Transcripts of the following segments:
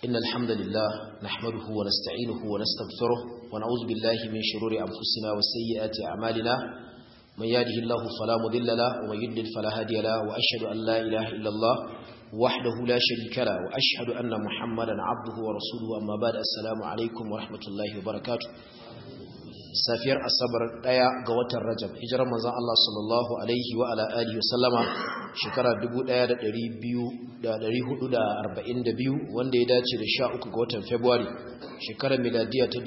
إن الحمد لله نحمده ونستعينه ونستغفره ونعوذ بالله من شرور أنفسنا وسيئات أعمالنا من يهده الله فلا مضل له ومن يضلل فلا هادي له وأشهد أن لا إله إلا الله وحده لا شريك له وأشهد أن محمدا عبده ورسوله أما بعد السلام عليكم ورحمة الله وبركاته safiyar asabar daya ga watan rajab hijirar manzon Allah sallallahu alaihi wa ala alihi wasallama shekara 1442 wanda ya dace da 13 ga watan february shekarar miladiya ta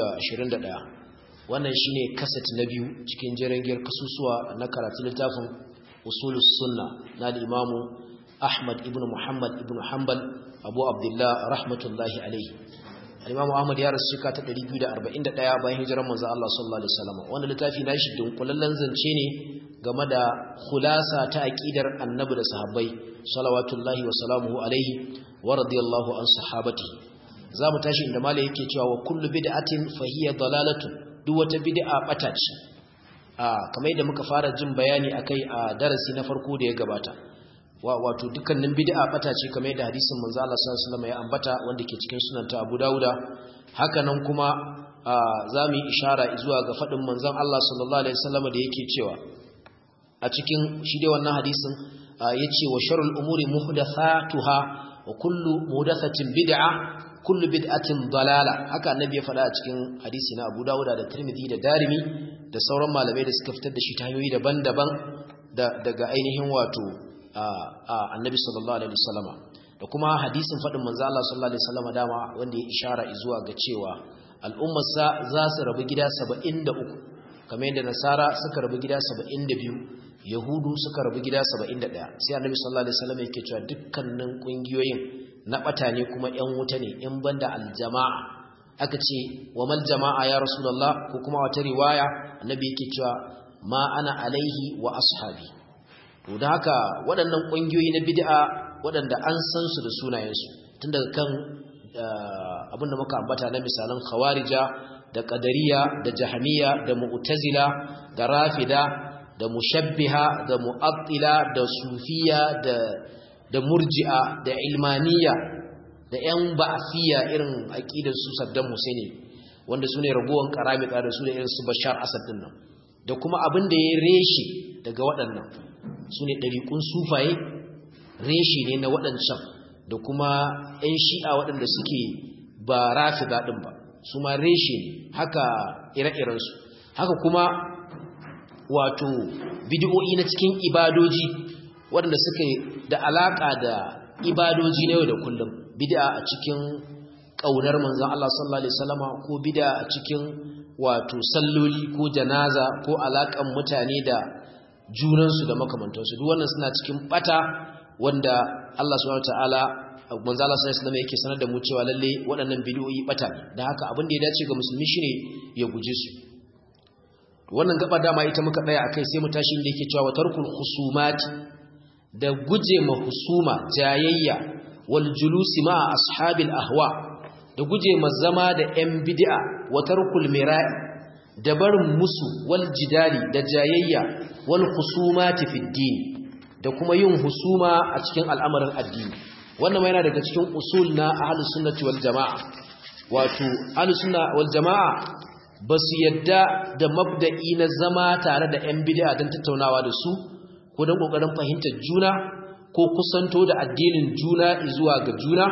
2021 wannan shine kaset na biyu cikin jerengiyar kasusuwa na karatu littafin usulus sunna na al-imamu ahmad ibn muhammad ibn hanbal abu abdullah rahmatullahi alaihi Imam Ahmad ya rasu shekara ta 241 bayan hijirar manzo Allah sallallahu alaihi wasallam wannan littafi nashi dunkulallen zance ne game da khulasa ta aqidar annabi da sahabbai salawatullahi wa salamuhu alaihi wa radiyallahu an sahabati zamu tashi inda malai yake cewa wa kullu bid'atin fa hiya dalalatu duk wata bid'a bata ce a kamar yadda muka fara jin bayani akai a darasi na farko da ya gabata wato dukkanin bid'a bata ce kamar yadda hadisin manzo Allah sallallahu alaihi wasallam ya ambata wanda ke cikin sunan ta Abu Dawuda hakanan kuma zamu yi ishara zuwa ga fadin manzon Allah sallallahu alaihi wasallam da yake cewa a cikin shi dai wannan hadisin yace wa sharul umuri muhdathatuha wa kullu muhdathatin bid'a kullu bid'atin dalala haka annabi ya faɗa a cikin hadisi na Abu Dawuda da Tirmidhi da Darimi da sauran malamai da suka fitar da shi ta hanyoyi daban-daban daga ainihin wato annabi sallallahu alaihi wasallama da kuma hadisin fadin manzo Allah sallallahu alaihi wasallama dama wanda ya ishara zuwa ga cewa al'ummar sa za su rabu gida 73 kamar yadda nasara suka rabu gida 72 yahudu suka rabu gida 71 sai annabi sallallahu alaihi wasallama yake cewa dukkanin kungiyoyin na bata ne kuma yan wuta ne in banda aljama'a aka ce wa mal jama'a ya rasulullah ko kuma wata riwaya annabi yake cewa ma ana alaihi wa ashabi to da haka waɗannan ƙungiyoyi na bid'a waɗanda an san su da sunayensu tun daga kan abin da muka ambata na misalan khawarija da qadariya da jahamiya da mu'tazila da rafida da mushabbiha da mu'attila da sufiya da da murji'a da ilmaniya da yan ba'fiya irin aqidar su Saddam Husaini wanda sune ragowan karamita da su da irin su Bashar Asad din nan da kuma abin da ya reshe daga waɗannan su ne ɗariƙun sufaye reshe ne na waɗancan da kuma 'yan shi'a waɗanda suke ba rafi daɗin ba su ma reshe ne haka ire-irensu haka kuma wato bidiyo'i na cikin ibadoji waɗanda suke da alaƙa da ibadoji na yau da kullum bid'a a cikin ƙaunar manzan Allah sallallahu Alaihi wasallama ko bid'a a cikin wato salloli ko janaza ko alaƙan mutane da junansu da makamantansu duk wannan suna cikin bata wanda Allah subhanahu wataala manzo Allah sallallahu alaihi wasallam yake sanar da mu cewa lalle waɗannan bid'o'i bata ne dan haka abin da ya dace ga musulmi shine ya guje su wannan gaba dama ita muka tsaya akai sai mu tashi inda yake cewa tarkul khusumat da guje ma husuma jayayya wal julusi ma ashabil ahwa da guje ma zama da yan bid'a wa tarkul mira'i da barin musu wal jidali da jayayya wal khusumati fid din da kuma yin husuma a cikin al'amarin addini wannan ma yana daga cikin usul na ahlus sunnati wal jamaa wato ahlus sunna wal jamaa basu yadda da mabda'i na zama tare da yan bid'a don tattaunawa da su ko don kokarin fahimtar juna ko kusanto da addinin juna zuwa ga juna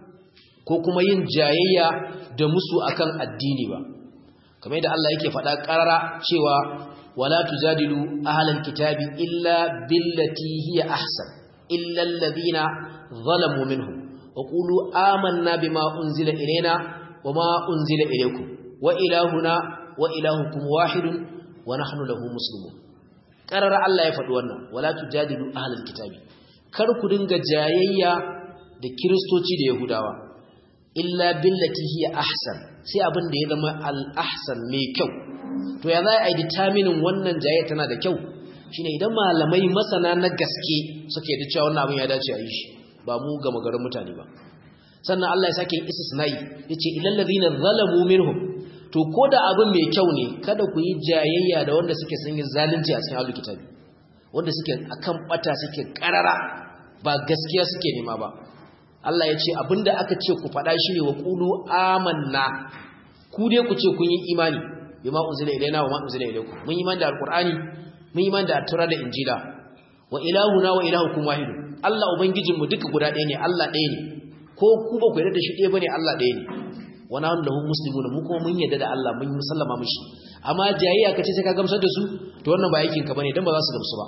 ko kuma yin jayayya da musu akan addini ba kamar yadda Allah yake faɗa ƙarara cewa wala tujadilu ahlal kitabi illa billati hiya ahsan illa alladhina zalamu minhum wa qulu amanna bima unzila ilayna wama unzila ilaykum wa ilahuna wa ilahukum wahidun wa nahnu lahu muslimun ƙarara Allah ya faɗi wannan wala tujadilu ahlal kitabi kar ku dinga jayayya da kiristoci da yahudawa illa billati hiya ahsan sai abin da ya zama al-ahsan mai kyau to ya za a yi determinin wannan jaye tana da kyau shine idan malamai masana na gaske suke da cewa wannan abin ya dace a yi shi ba mu ga magarin mutane ba sannan Allah ya sake yin istisnai yace ilal ladina zalamu minhum to ko da abin mai kyau ne kada ku yi jayayya da wanda suke sun yi zalunci a cikin ahlul kitabi wanda suke akan bata suke karara ba gaskiya suke nema ba Allah ya ce abinda aka ce ku faɗa shi ne wa qulu amanna ku dai ku ce kun yi imani bima unzila ilaina wa ma unzila ilaykum mun yi imani da alqur'ani mun yi imani da at da injila wa ilahuna wa ilahukum wahid Allah ubangijinmu duka guda ɗaya ne Allah ɗaya ne ko ku ba ku yarda da shi ɗaya bane Allah ɗaya ne wa nahnu lahu muslimun mu kuma mun yarda da Allah mun musallama mishi amma jayayya kace sai ka gamsar da su to wannan ba aikin ka bane dan ba za su gamsu ba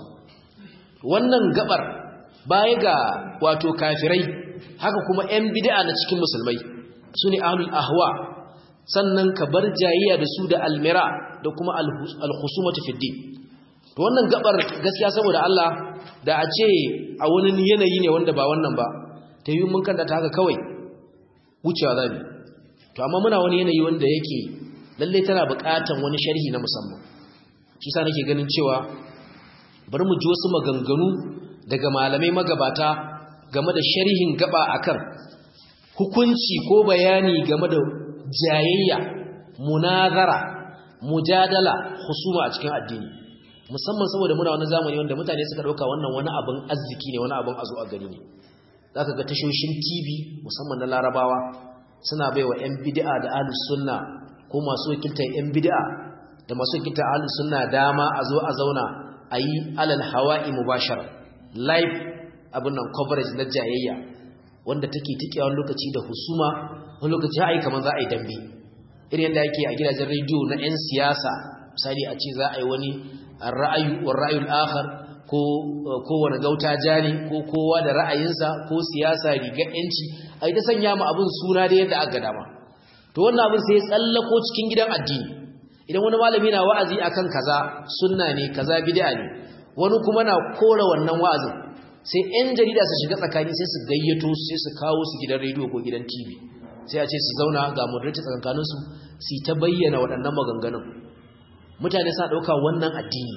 wannan gabar baya ga wato kafirai haka kuma ƴan bid'a na cikin musulmai sune ahlul ahwa sannan ka bar jayayya da su da almira da kuma alkhusumatu fid din to wannan gabar gaskiya saboda Allah da a ce a wani yanayi ne wanda ba wannan ba ta yi mun kanta ta haka kawai wucewa zabi to amma muna wani yanayi wanda yake lalle tana buƙatan wani sharhi na musamman shi sa nake ganin cewa bari mu ji wasu maganganu daga malamai magabata game da sharhin gaba akan hukunci ko bayani game da jayayya munazara mujadala husuma a cikin addini musamman saboda muna wani zamani wanda mutane suka dauka wannan wani abin arziki ne wani abin azo a gari ne zaka ga tashoshin TV musamman na Larabawa suna baiwa ƴan bid'a da ahlus sunna ko masu wakiltar ƴan bid'a da masu wakiltar ahlus sunna dama a zo a zauna ayi alal hawa'i mubashara live abin nan coverage na jayayya wanda take tikewa wani lokaci da husuma wani lokaci ai kamar za a yi dambe irin yadda yake a gidajen rediyo na 'yan siyasa misali a ce za a yi wani ra'ayu wa ra'ayul akhar ko kowane gauta jani ko kowa da ra'ayinsa ko siyasa riga yanci ai ta sanya mu abin suna da yadda aka dama to wannan abin sai ya tsallako cikin gidan addini idan wani malami na wa'azi akan kaza sunna ne kaza bid'a ne wani kuma na kora wannan wa'azin sai 'yan jarida su shiga tsakani sai su gayyato sai su kawo su gidan rediyo ko gidan tv sai a ce su zauna ga moderator tsakankaninsu su ta bayyana waɗannan maganganun mutane sa ɗauka wannan addini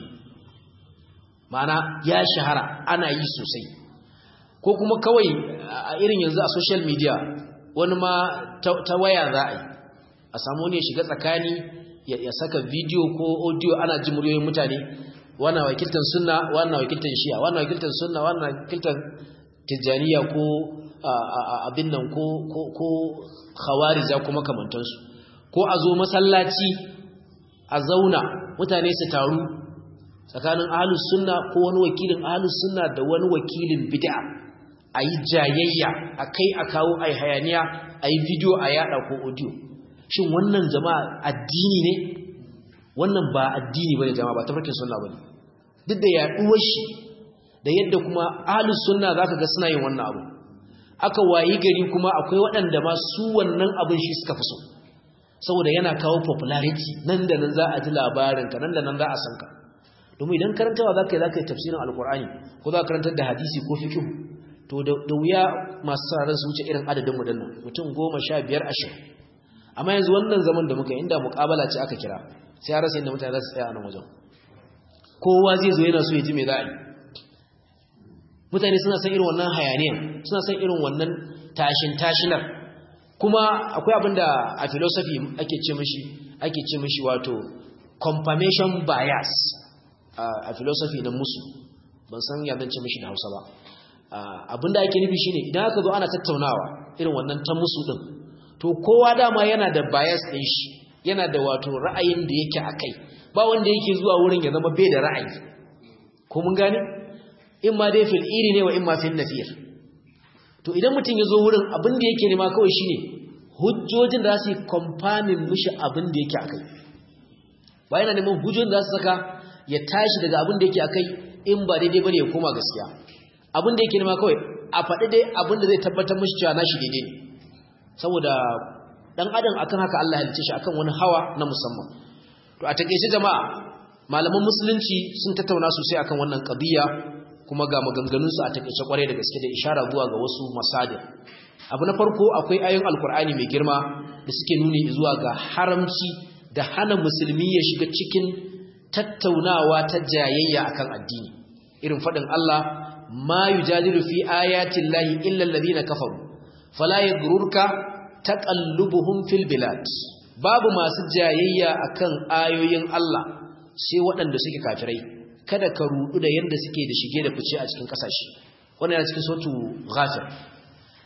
ma'ana ya shahara ana yi sosai ko kuma kawai a irin yanzu a social media wani ma ta waya za a yi a samu ne shiga tsakani ya saka video ko audio ana ji muryoyin mutane wannan wakiltar sunna wannan wakiltar shi'a wannan wakiltar sunna wannan wakiltar tijjaniya ko abin nan ko ko khawarija kuma kamantansu ko a zo masallaci a zauna mutane su taru tsakanin ahlus sunna ko wani wakilin ahlus sunna da wani wakilin bid'a ayi jayayya akai a kawo ayi hayaniya ayi video a yada ko audio shin wannan jama'a addini ne wannan ba addini bane jama'a ba tafarkin sunna bane duk da yaduwar shi da yadda kuma ahlus sunna zaka ga suna yin wannan abu aka wayi gari kuma akwai waɗanda ma su wannan abin shi suka fi so saboda yana kawo popularity nan da nan za a ji labarin ka nan da nan za a san ka domin idan karantawa zaka yi zaka yi tafsirin alqur'ani ko za ka karantar da hadisi ko fiqh to da wuya masu sararin su wuce irin adadin mu dinnan mutum 15 20 amma yanzu wannan zaman da muka inda muqabala ce aka kira sai har sai inda mutane za su tsaya a nan wajen kowa zai zo yana so ya ji me za a yi mutane suna san irin wannan hayaniyan suna san irin wannan tashin tashinar kuma akwai abin da a philosophy ake ce mishi ake ce mishi wato confirmation bias a philosophy na musu ban san ya zan ce mishi da Hausa ba abin da ake nufi shine idan aka zo ana tattaunawa irin wannan ta musu din to kowa dama yana da bias din shi yana da wato ra'ayin da yake akai ba wanda yake zuwa wurin ya zama bai da ra'ayi ko mun gane in ma dai fil iri ne wa in ma fil nafir to idan mutum ya zo wurin abin da yake nema kawai shine hujjojin da za su yi kwamfanin mishi abin da yake akai ba yana neman hujjojin da za su saka ya tashi daga abin da yake akai in ba daidai bane ya koma gaskiya abin da yake nema kawai a faɗi dai abin da zai tabbatar mishi cewa nashi daidai ne saboda dan adam akan haka Allah ya halice shi akan wani hawa na musamman to a takeice jama'a malaman musulunci sun tattauna sosai akan wannan qadiya kuma ga maganganunsu a takaice kwarai da gaske da ishara zuwa ga wasu masadir abu na farko akwai ayoyin alkur'ani mai girma da suke nuni zuwa ga haramci da hana musulmi ya shiga cikin tattaunawa ta jayayya akan addini irin faɗin Allah ma yujadilu fi ayatin lahi illa alladhina kafaru fala yaghrurka taqallubuhum fil bilad babu masu jayayya akan ayoyin Allah sai waɗanda suke kafirai kada ka rudu da yanda suke da shige da fice a cikin kasashe wannan yana cikin sautu ghafir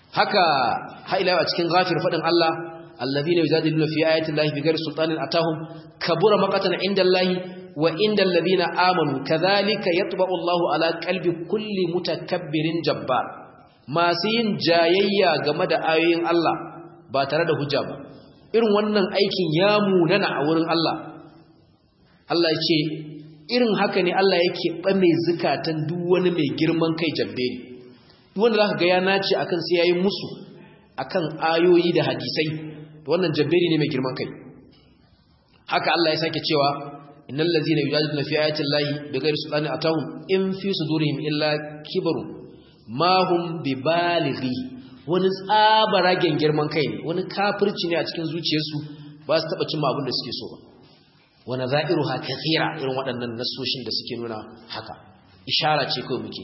haka haila a cikin ghafir fadin Allah alladhina yujadiluna fi ayati llahi bighairi sultanin atahum kabura maqatan inda allahi wa inda alladhina amanu kadhalika yatba'u Allahu ala qalbi kulli mutakabbirin jabbar masu yin jayayya game da ayoyin Allah ba tare da hujja ba irin wannan aikin ya munana a wurin Allah Allah ya ce irin haka ne Allah yake ɓame zukatan duk wani mai girman kai jabberi duk wanda zaka ga ya nace akan sai yayi musu akan ayoyi da hadisai to wannan jabberi ne mai girman kai haka Allah ya sake cewa innal ladzina yujadiluna fi ayati llahi bighairi sultanin atahum in fi sudurihim illa kibaru ma hum bibalighi wani tsabaragen girman kai ne wani kafirci ne a cikin zuciyarsu ba su taba cimma abin da suke so ba wani za'iru ha kathira irin waɗannan nasoshin da suke nuna haka ishara ce kawai muke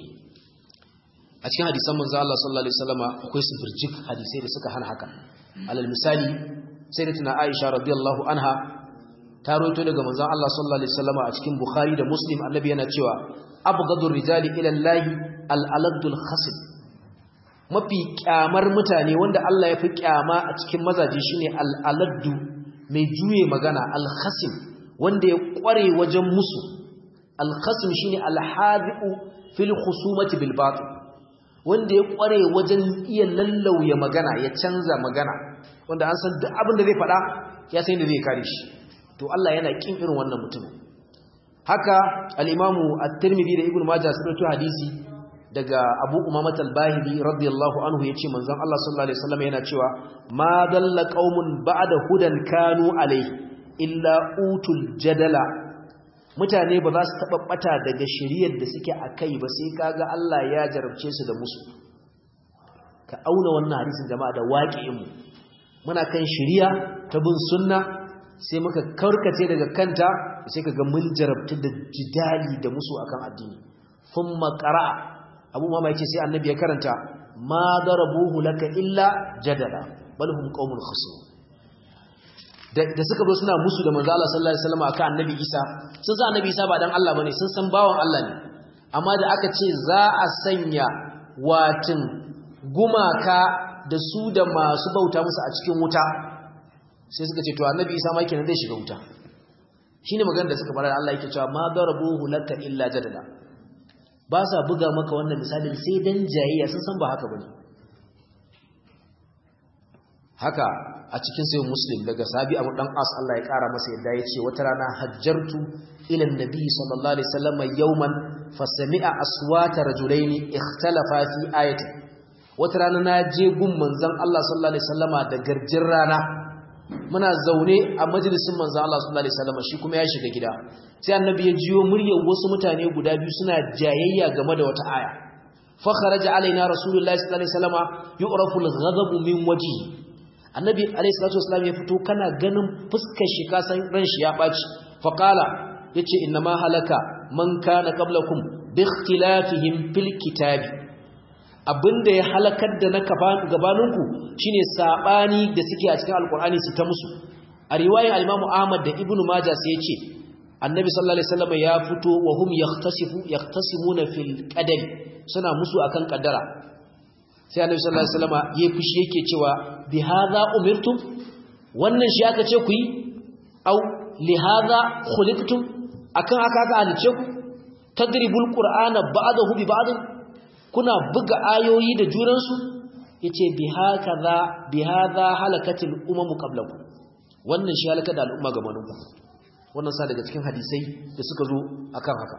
a cikin hadisan manzo Allah sallallahu alaihi wasallama akwai su birjik hadisai da suka hana haka alal misali sayyidatuna Aisha radiyallahu anha ta roto daga manzon Allah sallallahu alaihi wasallama a cikin Bukhari da Muslim annabi yana cewa abghadur rijali ila Allah al-aladul khasib mafi kyamar mutane wanda Allah ya fi kyama a cikin mazaje shine al-aladdu mai juye magana al-khasim wanda ya kware wajen musu al-khasim shine al-hadiu fil khusumati bil batil wanda ya kware wajen iya lallauya magana ya canza magana wanda an san duk abin da zai faɗa ya san da zai kare shi to Allah yana kin irin wannan mutum haka al-imamu at-tirmidhi da ibnu majah sun rawaito hadisi daga abu umamat al-bahili radiyallahu anhu yace manzon Allah sallallahu alaihi wasallam yana cewa ma dalla qaumun ba'da hudan kanu alaihi illa utul jadala mutane ba za su taba bata daga shiriyar da suke akai ba sai kaga Allah ya jarabce su da musu ka auna wannan hadisin jama'a da waqi'in mu muna kan shiriya ta bin sunna sai muka karkace daga kanta sai kaga mun jarabta da jidali da musu akan addini thumma qara'a abu mama yace sai annabi ya karanta ma darabuhu laka illa jadala bal hum qaumun khasum da suka zo suna musu da manzo Allah sallallahu alaihi wasallam akan annabi Isa sun san annabi Isa ba dan Allah bane sun san bawan Allah ne amma da aka ce za a sanya watin gumaka da su da masu bauta musu a cikin wuta sai suka ce to annabi Isa ma kenan zai shiga wuta shine maganar da suka fara Allah yake cewa ma darabuhu laka illa jadala ba sa buga maka wannan misalin sai dan jayayya sun san ba haka bane haka a cikin sayin muslim daga sabi abu dan as Allah ya kara masa yadda ya ce wata rana hajjartu ila nabi sallallahu alaihi wasallam yawman fasami'a aswata rajulaini ikhtalafa fi ayatin wata rana na je gun manzon Allah sallallahu alaihi wasallama da garjin rana muna zaune a majalisin manzon Allah sallallahu alaihi wasallama shi kuma ya shiga gida sai annabi ya jiyo muryar wasu mutane guda biyu suna jayayya game da wata aya fa kharaja alaina rasulullahi sallallahu alaihi wasallama yu'rafu al-ghadabu min wajhihi annabi alayhi salatu wasallam ya fito kana ganin fuskar shi ka san ran shi ya baci fa qala yace inna ma halaka man kana qablakum bi ikhtilafihim fil kitabi abinda ya halakar da na gabaninku shine sabani da suke a cikin alqur'ani su ta musu a riwayar al-imam ahmad da ibnu majah sai yace annabi sallallahu alaihi wasallam ya fito wa hum yahtasifu yahtasimuna fil qadar suna musu akan kaddara sai annabi sallallahu alaihi wasallam yayi fushi yake cewa bi hadha umirtum wannan shi aka ce ku yi au li hadha khuliqtum akan aka aka halice ku tadribul qur'ana ba'dahu bi ba'd kuna buga ayoyi da juran su yace bi hakaza bi hadha halakatil umam qablakum wannan shi halaka da al'umma gabanin ku wannan sa daga cikin hadisai da suka zo akan haka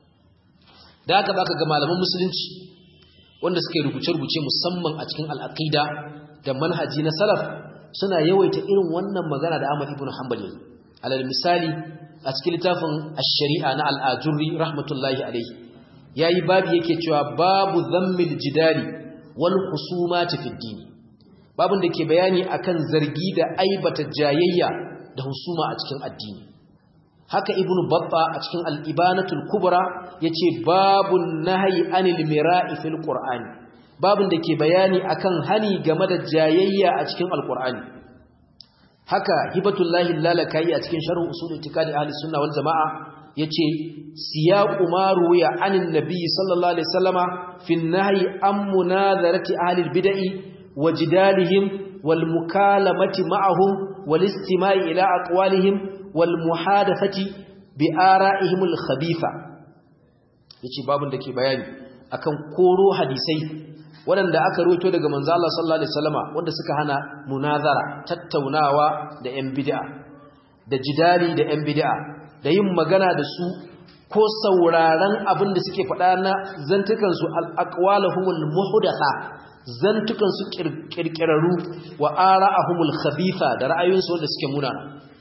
da haka baka ga malaman musulunci wanda suka yi rubuce-rubuce musamman a cikin al'aqida da manhaji na salaf suna yawaita irin wannan magana da Ahmad ibn Hanbal yayi alal misali a cikin littafin ash-shari'a na al-ajurri rahmatullahi alayhi yayi babu yake cewa babu zammil jidali wal husumati fid din babun da ke bayani akan zargi da aibata jayayya da husuma a cikin addini haka ibnu babba a cikin al-ibanatul kubra yace babun nahyi anil mira'i fil qur'ani babun da ke bayani akan hani game da jayayya a cikin alqur'ani haka hibatullahi lalakai a cikin sharh usul itikadi ahli sunna wal jamaa yace siyaqu ma ruya anin nabiy sallallahu alaihi wasallama fi nahyi an munazarati ahli bid'i وجدالهم والمكالمة معهم والاستماع إلى أقوالهم والمحادثة بآرائهم الخبيثة yace babun da ke bayani akan koro hadisai waɗanda aka ruwaito daga manzo Allah sallallahu alaihi wasallama wanda suka hana munazara tattaunawa da ƴan bid'a da jidali da ƴan bid'a da yin magana da su ko sauraron abin da suke faɗa na zantukan su al-aqwaluhumul muhdatha zantukan su kirkiraru wa ara'ahumul khabitha da ra'ayoyinsu wanda suke munana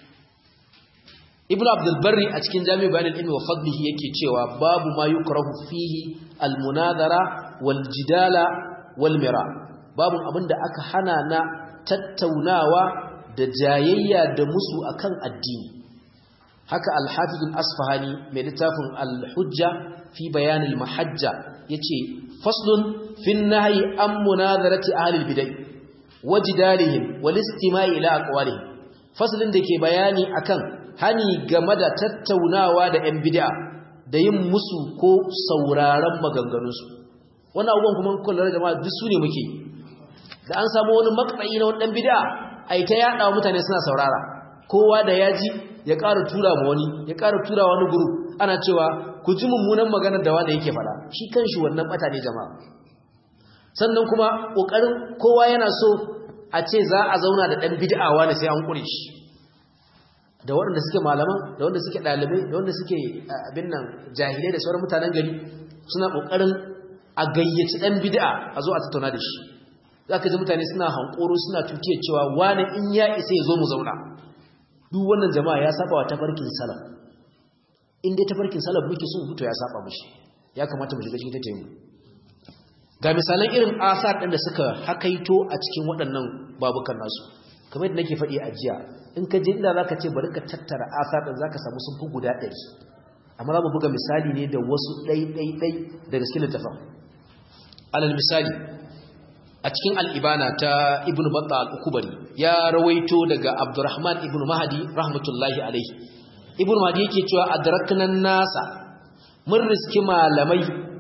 ibnu abdul barri a cikin jami'u bayan ilmi wa fadlihi yake cewa babu ma yukrahu fihi al-munadara wal jidala wal mira babu abinda aka hana na tattaunawa da jayayya da musu akan addini haka al-hafiz al-asfahani mai littafin al-hujja fi bayan al-mahajja yace faslun fi nahyi an munazarati ahli al-bid'ah wajdalihim wal istima'i ila aqwalihim faslin da ke bayani akan hani game da tattaunawa da 'yan bid'a da yin musu ko sauraron maganganunsu wannan abubuwan kuma kullar jama'a duk su ne muke da an samu wani maksayi na wani ɗan bid'a a yi ta yaɗa mutane suna saurara kowa da ya ji ya ƙara tura ma wani ya ƙara tura wani guru ana cewa ku ji mummunan maganar da wanda yake faɗa shi kanshi wannan ɓata ne jama'a sannan kuma ƙoƙarin kowa yana so a ce za a zauna da ɗan bid'a wani sai an ƙure shi da waɗanda suke malaman da wanda suke ɗalibai da wanda suke abin nan jahilai da sauran mutanen gari suna ƙoƙarin a gayyaci ɗan bid'a a zo a tattauna da shi za ka ji mutane suna hankoro suna tutiyar cewa wani in ya isa ya zo mu zauna duk wannan jama'a ya saba wa tafarkin salaf in dai tafarkin salaf muke so fito ya saba mushi ya kamata mu shiga cikin tattayin mu ga misalan irin asar ɗin da suka hakaito a cikin waɗannan babukan nasu kamar yadda nake faɗi a jiya in ka je inda za ka ce bari ka tattara asar ɗin za ka samu sun fi guda ɗari amma za mu buga misali ne da wasu ɗai-ɗai-ɗai daga cikin littafin alal misali a cikin al'ibana ta ibn batta al'ukubari ya rawaito daga abdurrahman ibn mahadi rahmatullahi alaihi ibn mahadi yake cewa a daraknan nasa mun riski malamai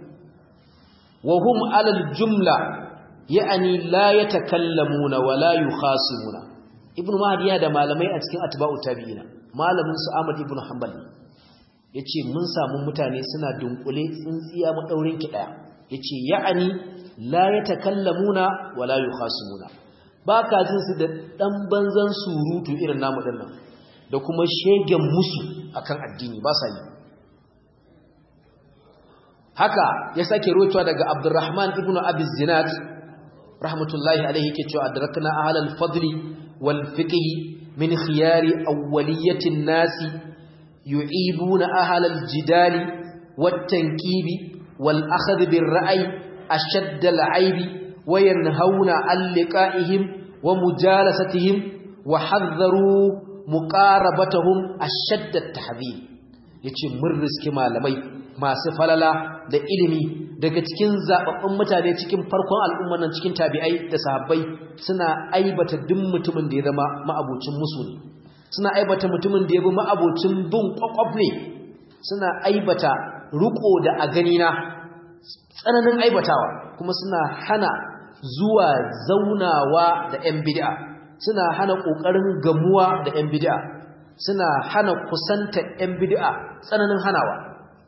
wa hum alal jumla ya'ani la yatakallamuna wa la yukhasimuna ibn mahdi ya da malamai a cikin atba'u tabi'ina malamin su ahmad ibn hanbal yace mun samu mutane suna dunkule tsintsiya madaurin ki daya yace ya'ani la yatakallamuna wa la yukhasimuna baka jin su da dan banzan surutu irin namu dinnan da kuma shegen musu akan addini ba sa yi haka ya sake ruwaitowa daga abdurrahman ibn abi zinad rahmatullahi alaihi yake cewa adrakna ahlal fadli wal fiqh min khiyari awwaliyatin nasi yu'ibuna ahlal jidali wat tankibi wal akhadh bir ra'i ashadd al aibi wa yanhauna an liqa'ihim wa mujalasatihim wa hadharu muqarabatahum ashadd at tahdhir yace mun riski malamai masu falala da ilimi daga cikin zababbun mutane cikin farkon al'umman nan cikin tabi'ai da sahabbai suna aibata duk mutumin da ya zama ma'abocin musu ne suna aibata mutumin da ya bi ma'abocin bin kwakwaf ne suna aibata ruko da a ganina tsananin aibatawa kuma suna hana zuwa zaunawa da 'yan bid'a suna hana ƙoƙarin gamuwa da 'yan bid'a suna hana kusanta 'yan bid'a tsananin hanawa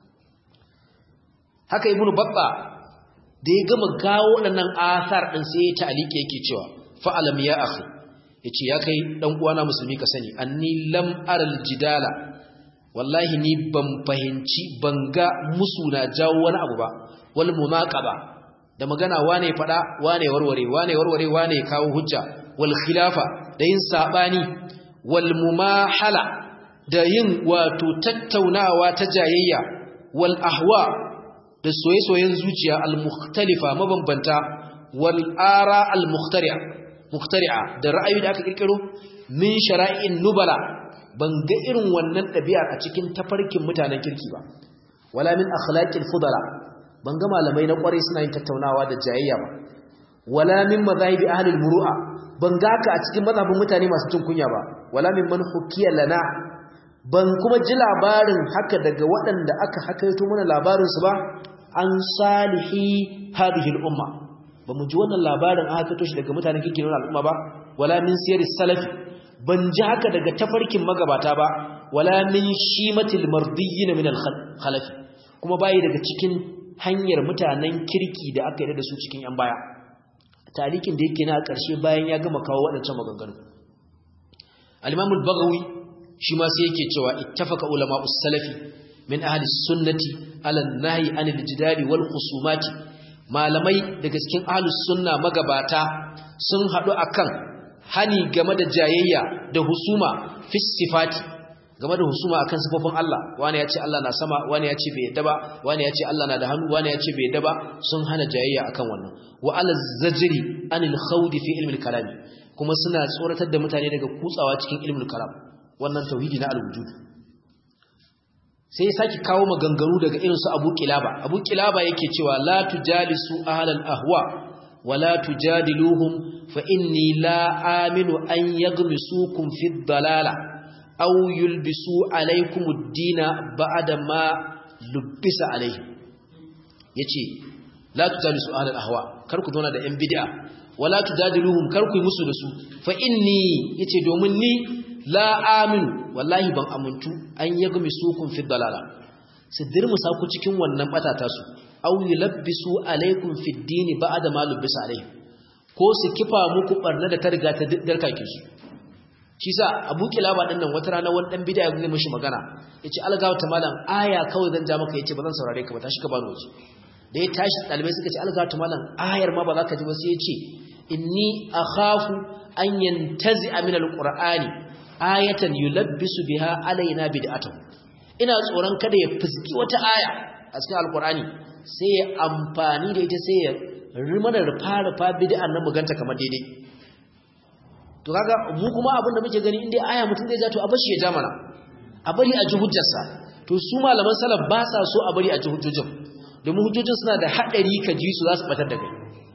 haka ibnu babba da ya gama gawo waɗannan asar ɗin sai ya ta'alike yake cewa fa'alam ya akhi yace ya kai dan uwana musulmi ka sani anni lam aral jidala wallahi ni ban fahimci ban ga musu na jawo wani abu ba wal munaqaba da magana wane fada wane warware wane warware wane kawo hujja wal khilafa da yin sabani wal mumahala da yin wato tattaunawa ta jayayya wal ahwa da soye-soyen zuciya al-mukhtalifa mabambanta wal ara al-mukhtari'a mukhtari'a da ra'ayi da aka kirkiro min shara'in nubala ban ga irin wannan ɗabi'ar a cikin tafarkin mutanen kirki ba wala min akhlaqil fudala ban ga malamai na ƙware suna yin tattaunawa da jayayya ba wala min madhahibi ahli al-muru'a ban ga ka a cikin mazhabin mutane masu cin kunya ba wala min man hukiya lana ban kuma ji labarin haka daga waɗanda aka hakaito mana labarinsu ba an salihi hadhihi al-umma ba mu ji wannan labarin aka kato shi daga mutanen kirki na al'umma ba wala min siyar salafi ban ji haka daga tafarkin magabata ba wala min shimatil mardiyyin min al-khalafi kuma bayi daga cikin hanyar mutanen kirki da aka yi da su cikin yan baya talikin da yake na ƙarshe bayan ya gama kawo waɗancan maganganu al-imam al-baghawi shi ma sai yake cewa ittafaqa ulama us-salafi min ahli sunnati ala an-nahy anil jidali wal khusumati malamai daga cikin ahli sunna magabata sun hadu akan hani game da jayayya da husuma fi sifati game da husuma akan sifofin Allah wani ya ce Allah na sama wani ya ce bai yadda ba wani ya ce Allah na da hannu wani ya ce bai yadda ba sun hana jayayya akan wannan wa ala zajri anil khawd fi ilmi al-kalam kuma suna tsoratar da mutane daga kutsawa cikin ilmi al-kalam wannan tauhidi na al-wujud sai saki kawo maganganu daga irin su Abu Kilaba Abu Kilaba yake cewa la tujalisu ahlal ahwa wala tujadiluhum fa inni la aminu an yaghmisukum fi dhalala aw yulbisu alaykum ad-dina ba'da ma lubbisa alayhi yace la tujalisu ahlal ahwa kar ku zauna da yan bid'a wala tujadiluhum kar ku yi musu da su fa inni yace domin ni la aminu wallahi ban amuntu an yagmi sukun fi dalala su dirmusa ku cikin wannan batata su aw yulabbisu alaikum fi dini ba'da ma lubbisa alaihi ko su kifa muku barna da ta riga ta darkake su shi sa Abu Kilaba din nan wata rana wani dan bid'a ya mishi magana yace algawa ta malam aya kawai zan ja maka yace ba zan saurare ka ba tashi ka bani waje da ya tashi dalibai suka ce algawa ta malam ayar ma ba za ka ji ba sai yace inni akhafu an yantazi min alqur'ani ayatan yulabbisu biha alaina bid'atuh ina tsoron kada ya fuski wata aya a cikin alqur'ani sai ya amfani da ita sai ya rimana rufa rufa bid'an nan muganta kamar daidai to kaga mu kuma abin da muke gani inda aya mutum zai ja to a bashi ya ja mana a bari a ji hujjarsa to su malaman salaf ba sa so a bari a ji hujjojin domin hujjojin suna da hadari ka ji su za su batar da kai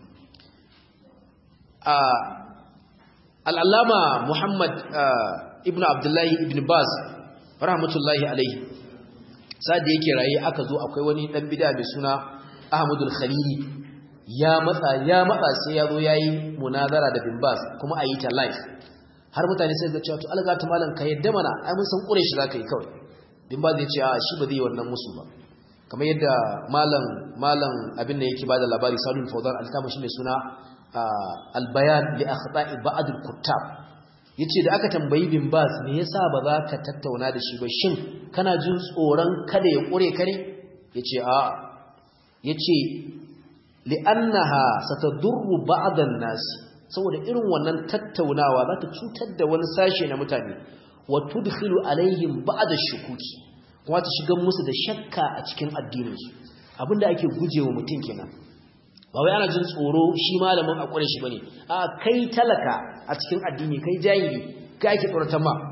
a al'allama muhammad ibn abdullahi ibn baz rahmatullahi alaihi sa'ad da yake raye aka zo akwai wani dan bida mai suna ahmadul khalili ya matsa ya matsa sai ya zo yayi munazara da bin baz kuma a yi ta live har mutane sai ga cewa to alga ta malam ka yadda mana ai mun san kure shi zaka yi kawai bin baz ya ce a shi ba zai yi wannan musu ba kamar yadda malam malam abin da yake bada labari salul fawzan alkama shi mai suna albayan li akhta'i ba'd al-kuttab yace da aka tambayi bin bas me yasa ba za ka tattauna da shi ba shin kana jin tsoron kada ya kure ka ne yace a yace li'annaha satadurru ba'd an-nas saboda irin wannan tattaunawa za ta cutar da wani sashe na mutane wa tudkhilu alaihim ba'd ash-shukuki kuma ta shigar musu da shakka a cikin addininsu abinda ake gujewa mutum kenan ba wai ana jin tsoro shi malamin a ƙure shi bane a kai talaka a cikin addini kai jahili kai ake tsoratan ma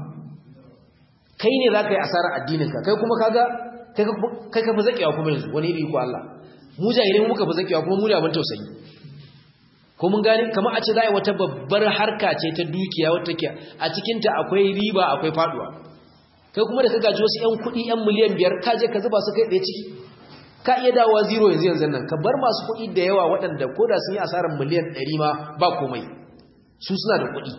kai ne za ka yi asarar addininka kai kuma kaga kai ka fi zaƙewa kuma yanzu wani iri ko Allah mu jahilai muka fi zaƙewa kuma mu ne abin tausayi ko mun gane kamar a ce za a yi wata babbar harka ce ta dukiya wata ke a cikinta akwai riba akwai faduwa kai kuma da ka gaji wasu 'yan kuɗi 'yan miliyan biyar ka je ka zuba su kai ɗaya ciki ka iya dawowa zero yanzu yanzu nan ka bar masu kuɗi da yawa waɗanda ko da sun yi asarar miliyan ɗari ma ba komai su suna da kuɗi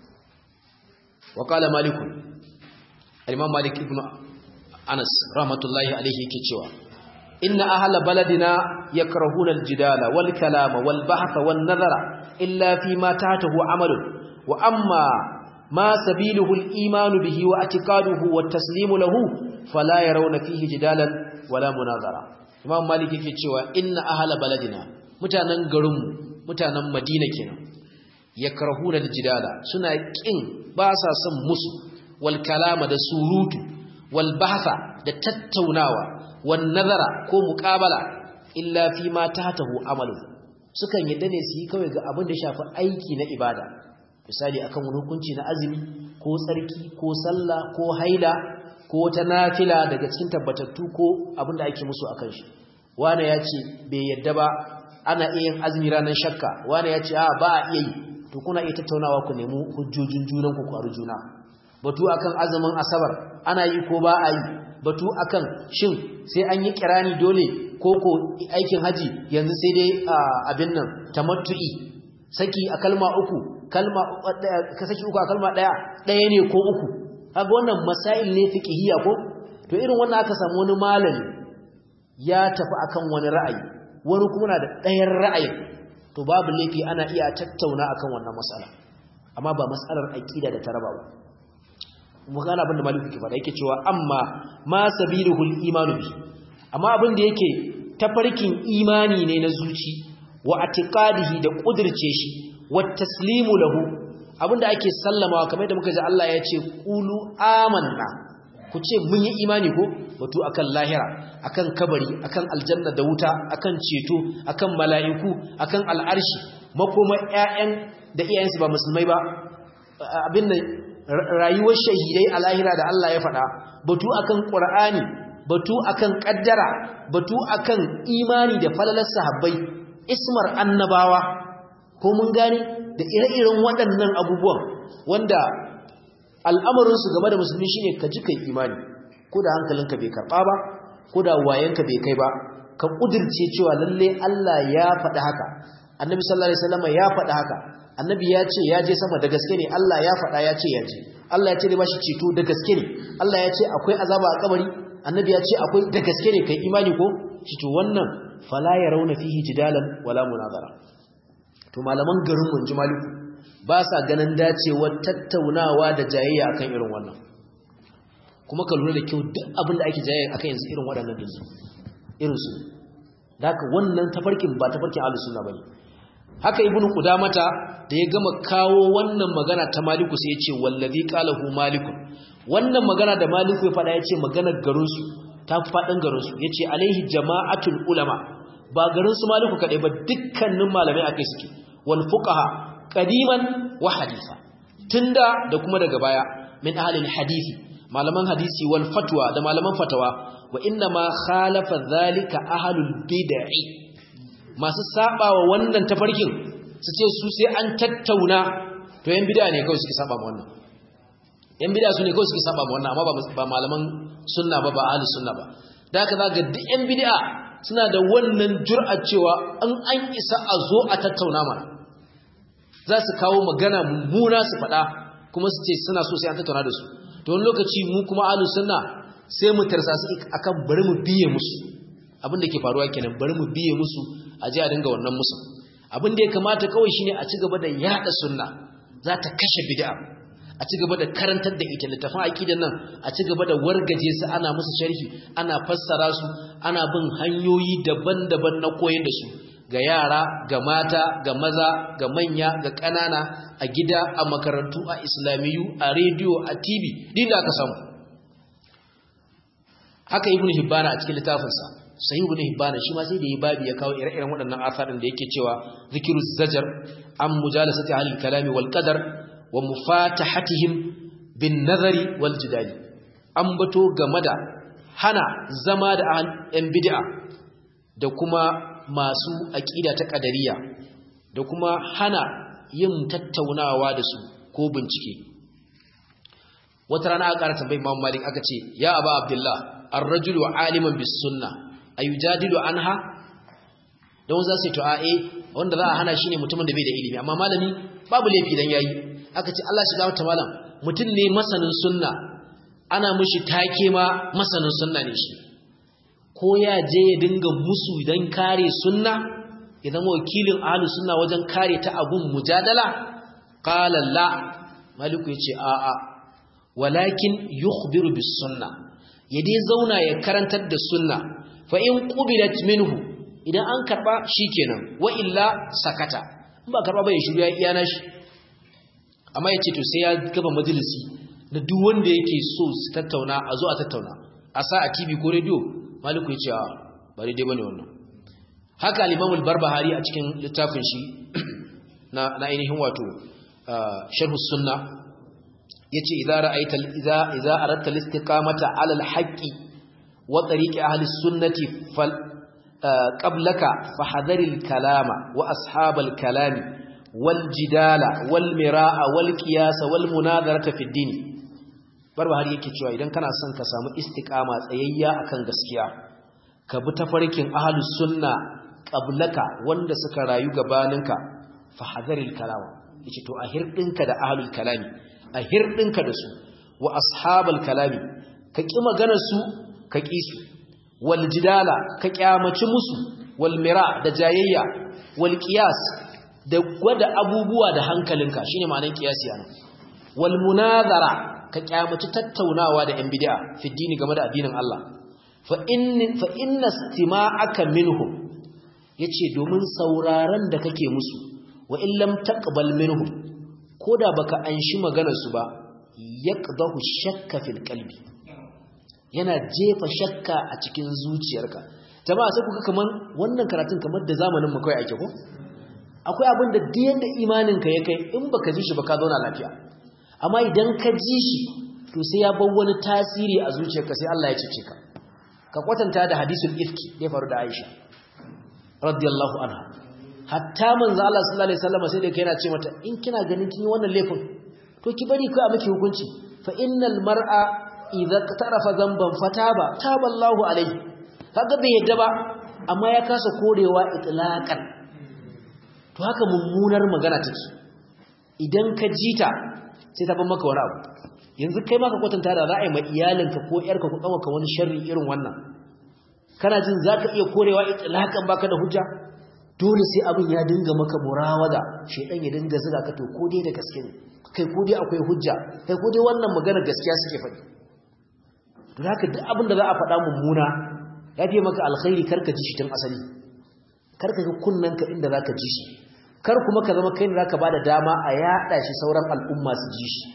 wa kala maliku al-imam malik ibn anas rahmatullahi alaihi yake cewa inna ahla baladina yakrahuna al-jidala wal kalama wal bahtha wan nazara illa fi ma tahtahu amalun wa amma ma sabiluhu al-iman bihi wa i'tiqaduhu wat taslimu lahu fala yarawna fihi jidalan wala munazara imam malik yake cewa inna ahla baladina mutanen garinmu mutanen madina kenan yakrahuna aljidala suna kin ba sa son musu wal kalama da surutu wal bahtha da tattaunawa wan nazara ko muqabala illa fi ma tahtahu amalu sukan yadda ne su yi kawai ga abin da shafi aiki na ibada misali akan wani hukunci na azumi ko tsarki ko sallah ko haila ko wata nafila daga cikin tabbatattu ko abinda ake musu akan shi wane ya ce bai yadda ba ana iya yin azumi ranar shakka wane ya ce a ba a iya yi to kuna iya tattaunawa ku nemi hujjojin junan ku kwaru juna batu akan azumin asabar ana yi ko ba a yi batu akan shin sai an yi kirani dole ko ko aikin haji yanzu sai dai abin nan tamattu'i saki a kalma uku kalma ka saki uku a kalma daya daya ne ko uku kaga wannan masail ne fiqhiyya ko to irin wannan aka samu wani malami ya tafi akan wani ra'ayi wani kuma na da ɗayan ra'ayin to babu laifi ana iya tattauna akan wannan matsala amma ba matsalar aqida da taraba ba mu gane abin da maliki ke faɗa yake cewa amma ma sabiluhul imanu bi amma abin da yake tafarkin imani ne na zuci wa atiqadihi da kudirce shi wa taslimu lahu abinda ake sallamawa kamar da muka ji Allah ya ce qulu amanna ku ce mun yi imani ko batu akan lahira akan kabari akan aljanna da wuta akan ceto akan mala'iku akan al'arshi makoma ƴaƴan da iyayensu ba musulmai ba abin da rayuwar shahidai a lahira da Allah ya faɗa batu akan qur'ani batu akan kaddara batu akan imani da falalar sahabbai ismar annabawa ko mun gane da ire-iren waɗannan abubuwan wanda al'amarinsu game da musulmi shine ka ji kai imani ko da hankalinka bai karɓa ba ko da wayanka bai kai ba ka ƙudirce cewa lalle Allah ya faɗi haka annabi sallallahu alaihi wasallam ya faɗi haka annabi ya ce ya je sama da gaske ne Allah ya faɗa ya ce ya je Allah ya ce da bashi ceto da gaske ne Allah ya ce akwai azaba a kabari annabi ya ce akwai da gaske ne kai imani ko shi to wannan fala yarawna fihi jidalan wala munazara to malaman garin mun ji maliku ba sa ganin dacewar tattaunawa da jayayya akan irin wannan kuma ka lura da kyau duk abin da ake jayayya akan yanzu irin waɗannan dinsu irin su da haka wannan tafarkin ba tafarkin ahlus sunna bane haka ibnu qudamata da ya gama kawo wannan magana ta maliku sai ya ce wallazi qalahu maliku wannan magana da maliku ya faɗa ya ce maganar garin su ta faɗin garin su yace alaihi jama'atul ulama ba garin su maliku kadai ba dukkanin malamai akai suke wal fuqaha qadiman wa haditha tunda da kuma daga baya min ahli hadisi malaman hadisi wal fatwa da malaman fatawa wa inna ma khalafa dhalika ahlul bid'i masu sabawa wannan tafarkin su ce su sai an tattauna to yan bid'a ne kawai suke saba ma wannan yan bid'a su ne kawai suke saba ma wannan amma ba malaman sunna ba ba ahlus sunna ba da haka zaka duk yan bid'a suna da wannan jur'ar cewa an an isa a zo a tattauna mana za su kawo magana mummuna su faɗa kuma su ce suna so sai an tattauna da su to wani lokaci mu kuma ahlus sunna sai mu tarsa su akan bari mu biye musu abin da ke faruwa kenan bari mu biye musu a ji a dinga wannan musu abin da ya kamata kawai shine a ci gaba da yada sunna za ta kashe bid'a a ci gaba da karantar da ita littafin aqidan nan a ci gaba da wargaje su ana musu sharhi ana fassara su ana bin hanyoyi daban-daban na koyar da su ga yara ga mata ga maza ga manya ga ƙanana a gida a makarantu a islamiyu a rediyo a tv din da aka samu haka ibnu hibbana a cikin littafinsa sahih ibn hibban shi ma sai da yi babi ya kawo ire-iren waɗannan asarin da yake cewa zikiru zajar an mujalasati ahli kalami wal qadar wa mufatahatihim bin nazari wal jidali an bato game da hana zama da yan bid'a da kuma masu aqida ta qadariya da kuma hana yin tattaunawa da su ko bincike wata rana aka ƙara tambayi Imam Malik aka ce ya Aba Abdullah ar-rajulu aliman bis sunnah ayujadilu anha don za su yi to'a'e wanda za a hana shi ne mutumin da bai da ilimi amma malami babu laifi dan yayi aka ce Allah shiga wata malam mutum ne masanin sunna ana mishi take ma masanin sunna ne shi ko ya je ya dinga musu dan kare sunna idan wakilin ahlus sunna wajen kare ta abun mujadala qala la maliku yace a a walakin yukhbiru bis sunna ya dai zauna ya karantar da sunna fa in qubilat minhu idan an karba shikenan wa illa sakata in ba karba ba ya shiru ya iya nashi amma yace to sai ya gaba majalisi da duk wanda yake so su tattauna a zo a tattauna a sa a TV ko radio maliku yace a ba dai bane wannan haka al-Imam al-Barbahari a cikin littafin shi na na ainihin wato sharh sunna yace idza ra'aita idza idza aradta al-istiqamata 'ala al-haqqi وطريق أهل السنة فل... آه قبلك فحذر الكلام وأصحاب الكلام والجدال والمراء والقياس والمناظرة في الدين barba har yake cewa idan kana son ka samu istiqama tsayayya akan gaskiya ka bi tafarkin ahlus sunna qablaka wanda suka rayu gabaninka fa hadaril kalama yace to a hirdinka da ahlul kalami a hirdinka da su wa ashabal kalami ka ki maganar su ka ki su wal jidala ka kyamaci musu wal mira da jayayya wal qiyas da gwada abubuwa da hankalinka shine ma'anar qiyasi anan wal munazara ka kyamaci tattaunawa da yan bid'a fi dini game da addinin Allah fa in fa inna istima'aka minhum yace domin sauraron da kake musu wa in lam taqbal minhum koda baka anshi maganar su ba yaqdahu shakka fil qalbi yana jefa shakka a cikin zuciyarka jama'a sai kuka kaman wannan karatun kamar da zamanin mu kai ake ko akwai abin da duk yanda imanin ka ya kai in baka ji shi ba ka zauna lafiya amma idan ka ji shi to sai ya bar wani tasiri a zuciyarka sai Allah ya cece ka ka kwatanta da hadisul ifki da ya faru da Aisha radiyallahu anha hatta manzo Allah sallallahu alaihi wasallam sai da kai yana ce mata in kina ganin kin yi wannan laifin to ki bari kai a miki hukunci fa innal mar'a idza tarafa zamban fataba taba Allahu alaihi kaga bai yadda ba amma ya kasa korewa itlaqan to haka mummunar magana take idan ka jita sai ta ban maka wani abu yanzu kai maka kwatanta da ra'ayi ma iyalinka ko yarka ko kawaka wani sharri irin wannan kana jin zaka iya korewa itlaqan baka da hujja dole sai abin ya dinga maka murawada shedan ya dinga zuga ka to ko dai da gaske ne kai ko dai akwai hujja kai ko dai wannan magana gaskiya suke faɗi to haka duk abin da za a faɗa mummuna ya fi maka alkhairi karka ji shi tun asali karka ga kunnanka inda zaka ji shi kar kuma ka zama kai ne zaka bada dama a yada shi sauran al'umma su ji shi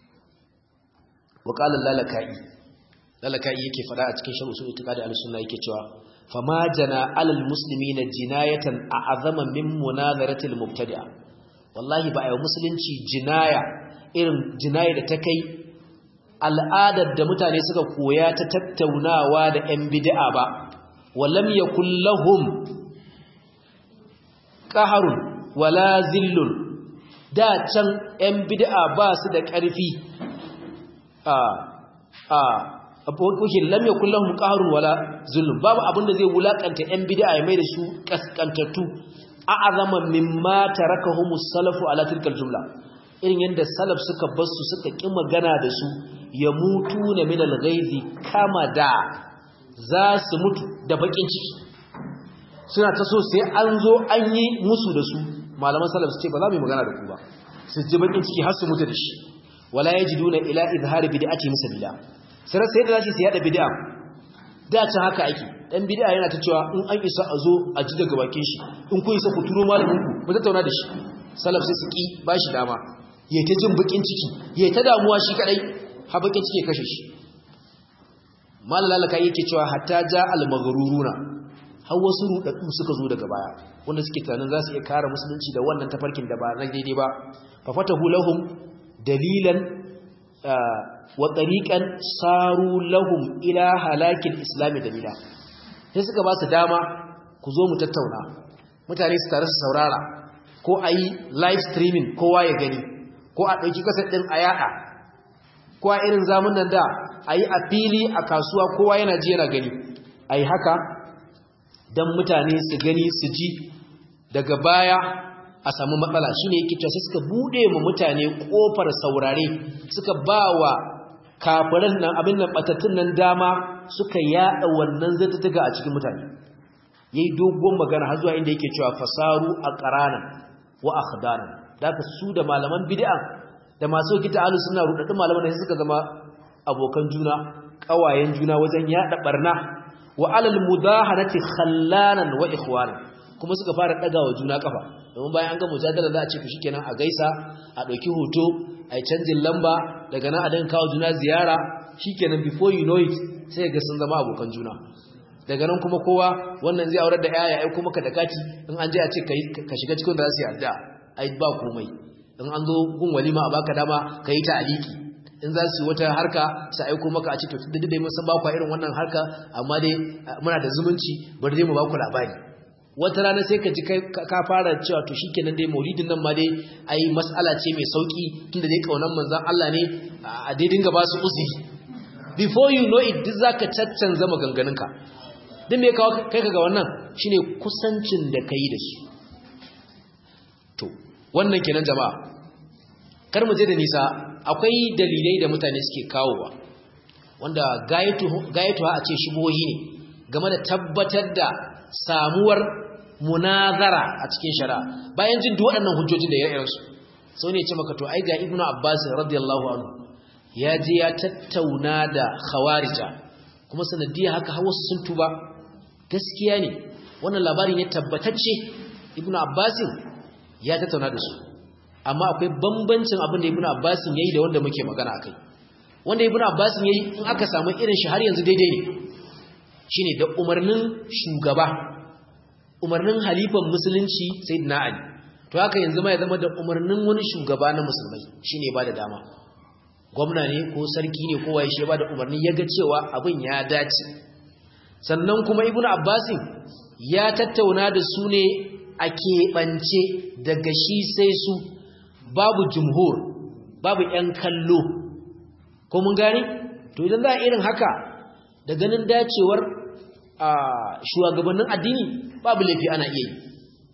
wa qala lalakai lalakai yake fada a cikin sharh usul itiqadi al-sunna yake cewa fama jana alal muslimina jinayatan a'azama min munazarati al-mubtadi'a wallahi ba ayi musulunci jinaya irin jinaya da ta kai al'adar da mutane suka koya ta tattaunawa da 'yan bid'a ba walam yakul lahum qaharun wala zillun da can 'yan bid'a ba su da ƙarfi a a abokin lam yakul lahum qahrun wala zulm babu abin da zai wulakanta 'yan bid'a ya mai da su kaskantattu a'azama mimma tarakahumus salafu ala tilkal jumla irin yadda salaf suka basu suka ƙi magana da su ya mutu na minal gaizi kama da za su mutu da bakin ciki suna ta so sai an zo an yi musu da su malaman salaf su ce ba za mu yi magana da ku ba su ji bakin ciki har su mutu da shi wala yajiduna ila izhari bid'ati musabila sai sai da zasu yada bid'a da can haka ake dan bid'a yana ta cewa in an isa a zo a ji daga bakin shi in ku isa ku turo malamin ku mu tattauna da shi salaf sai su ki ba shi dama yayi ta jin bakin ciki yayi ta damuwa shi kadai ha bakin ciki kashe shi malalaka yake cewa hatta ja al-maghruruna har wasu rudaddu suka zo daga baya wanda suke tunanin za su iya kare musulunci da wannan tafarkin da ba na daidai ba fa fatahu lahum dalilan wa tariqan saru lahum ila halakil islam dalila sai suka ba su dama ku zo mu tattauna mutane su tare su saurara ko ayi live streaming kowa ya gani ko a dauki kasar din a yada ko a irin zamanin da ayi a fili a kasuwa kowa yana ji yana gani ayi haka dan mutane su gani su ji daga baya a samu matsala shine yake cewa sai suka bude mu mutane kofar saurare suka bawa kafiran nan abin nan batattun nan dama suka yada wannan zattuga a cikin mutane yayi dogon magana har zuwa inda yake cewa fasaru aqrana wa akhdana daga su da malaman bid'a da masu kita alu suna rudaddu malaman da suka zama abokan juna kawayen juna wajen yada barna wa alal mudahanati khallanan wa ikhwana kuma suka fara dagawa juna kafa domin bayan an ga mujadala za a ce ku shikenan a gaisa a dauki hoto a yi canjin lamba daga nan a dan kawo juna ziyara shikenan before you know it sai ga sun zama abokan juna daga nan kuma kowa wannan zai aurar da yaya ai kuma ka da kati in an je a ce ka shiga cikin da za su yi addu'a ai ba komai in an zo gun walima a baka dama ka yi ta aliki in za su yi wata harka su aiko maka a ce to duk dai mun san ba ku irin wannan harka amma dai muna da zumunci bari dai mu ba ku labari wata rana sai ka ji ka fara cewa to shikenan dai maulidin nan ma dai ai mas'ala ce mai sauki tunda dai kaunan manzon Allah ne a dai dinga ba su uzuri before you know it duk zaka caccanza maganganunka duk me kawo kai ga wannan shine kusancin da kai da su to wannan kenan jama'a kar mu je da nisa akwai dalilai da mutane suke kawowa wanda gayatu gayatu a ce shubuhohi ne game da tabbatar da samuwar munazara a cikin shari'a bayan jin duk waɗannan hujjojin da ya su sau ne ce maka to ai ga ibnu abbas radiyallahu anhu ya je ya tattauna da khawarija kuma sanadiyya haka har wasu sun tuba gaskiya ne wannan labari ne tabbatacce ibnu abbas ya tattauna da su amma akwai bambancin abin da ibnu abbas yayi da wanda muke magana akai wanda ibnu abbas yayi in aka samu irin shi har yanzu daidai ne shine da umarnin shugaba umarnin halifan musulunci sayyidina ali to haka yanzu ma ya zama da umarnin wani shugaba na musulmai shine ba da dama gwamna ne ko sarki ne kowa ya ba da umarni ya ga cewa abin ya dace sannan kuma ibnu abbasin ya tattauna da su ne a keɓance daga shi sai su babu jumhur babu ‘yan kallo ko mun gani to idan za a irin haka da ganin dacewar a shugabannin addini babu laifi ana iya yi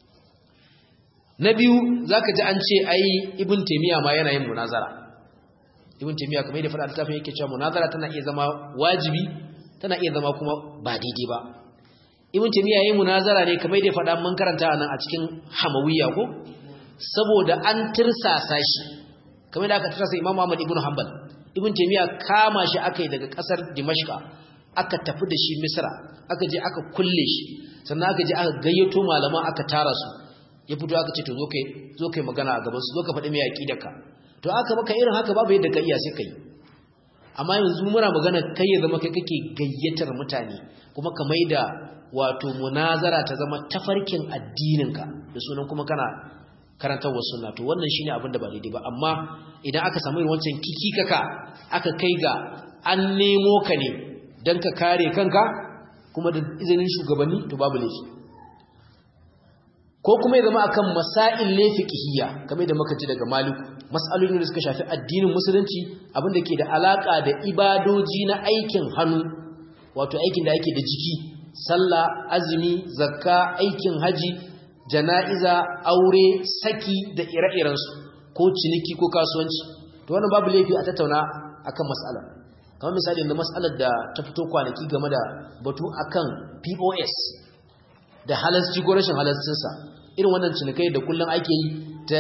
na biyu za ka ji an ce ai ibn taimiyya ma yana yin munazara ibn taimiyya kamar yadda faɗa littafin yake cewa munazara tana iya zama wajibi tana iya zama kuma ba daidai ba ibn taimiyya yayin munazara ne kamar yadda faɗa mun karanta nan a cikin hamawiyya ko saboda an tirsasa shi kamar yadda aka tirsasa imam Ahmad ibn Hanbal ibn taimiyya kama shi aka yi daga ƙasar Dimashqa aka tafi da shi Misra aka je aka kulle shi sannan aka je aka gayyato malaman aka tara su ya fito aka ce to zo kai zo kai magana a gaban su zo ka faɗi mai aqidarka to aka maka irin haka babu yadda ka iya sai kai amma yanzu muna magana kai ya zama kai kake gayyatar mutane kuma ka maida wato munazara ta zama tafarkin addininka da sunan kuma kana karantar wa sunna to wannan shine abin da ba daidai ba amma idan aka samu irin wancan kikikaka aka kai ga an nemo ka ne dan ka kare kanka kuma da izinin shugabanni to babu laifi ko kuma ya zama akan masail ne fiqhiyya kamar da muka ji daga maliku mas'alolin da suka shafi addinin musulunci abinda ke da alaka da ibadoji na aikin hannu wato aikin da ake da jiki sallah azumi zakka aikin haji jana'iza aure saki da ire-irensu ko ciniki ko kasuwanci to wannan babu laifi a tattauna akan mas'ala kamar misali da mas'alar da ta fito kwanaki game da batu akan POS da halasci ko rashin halascinsa irin wannan cinikai da kullum ake yi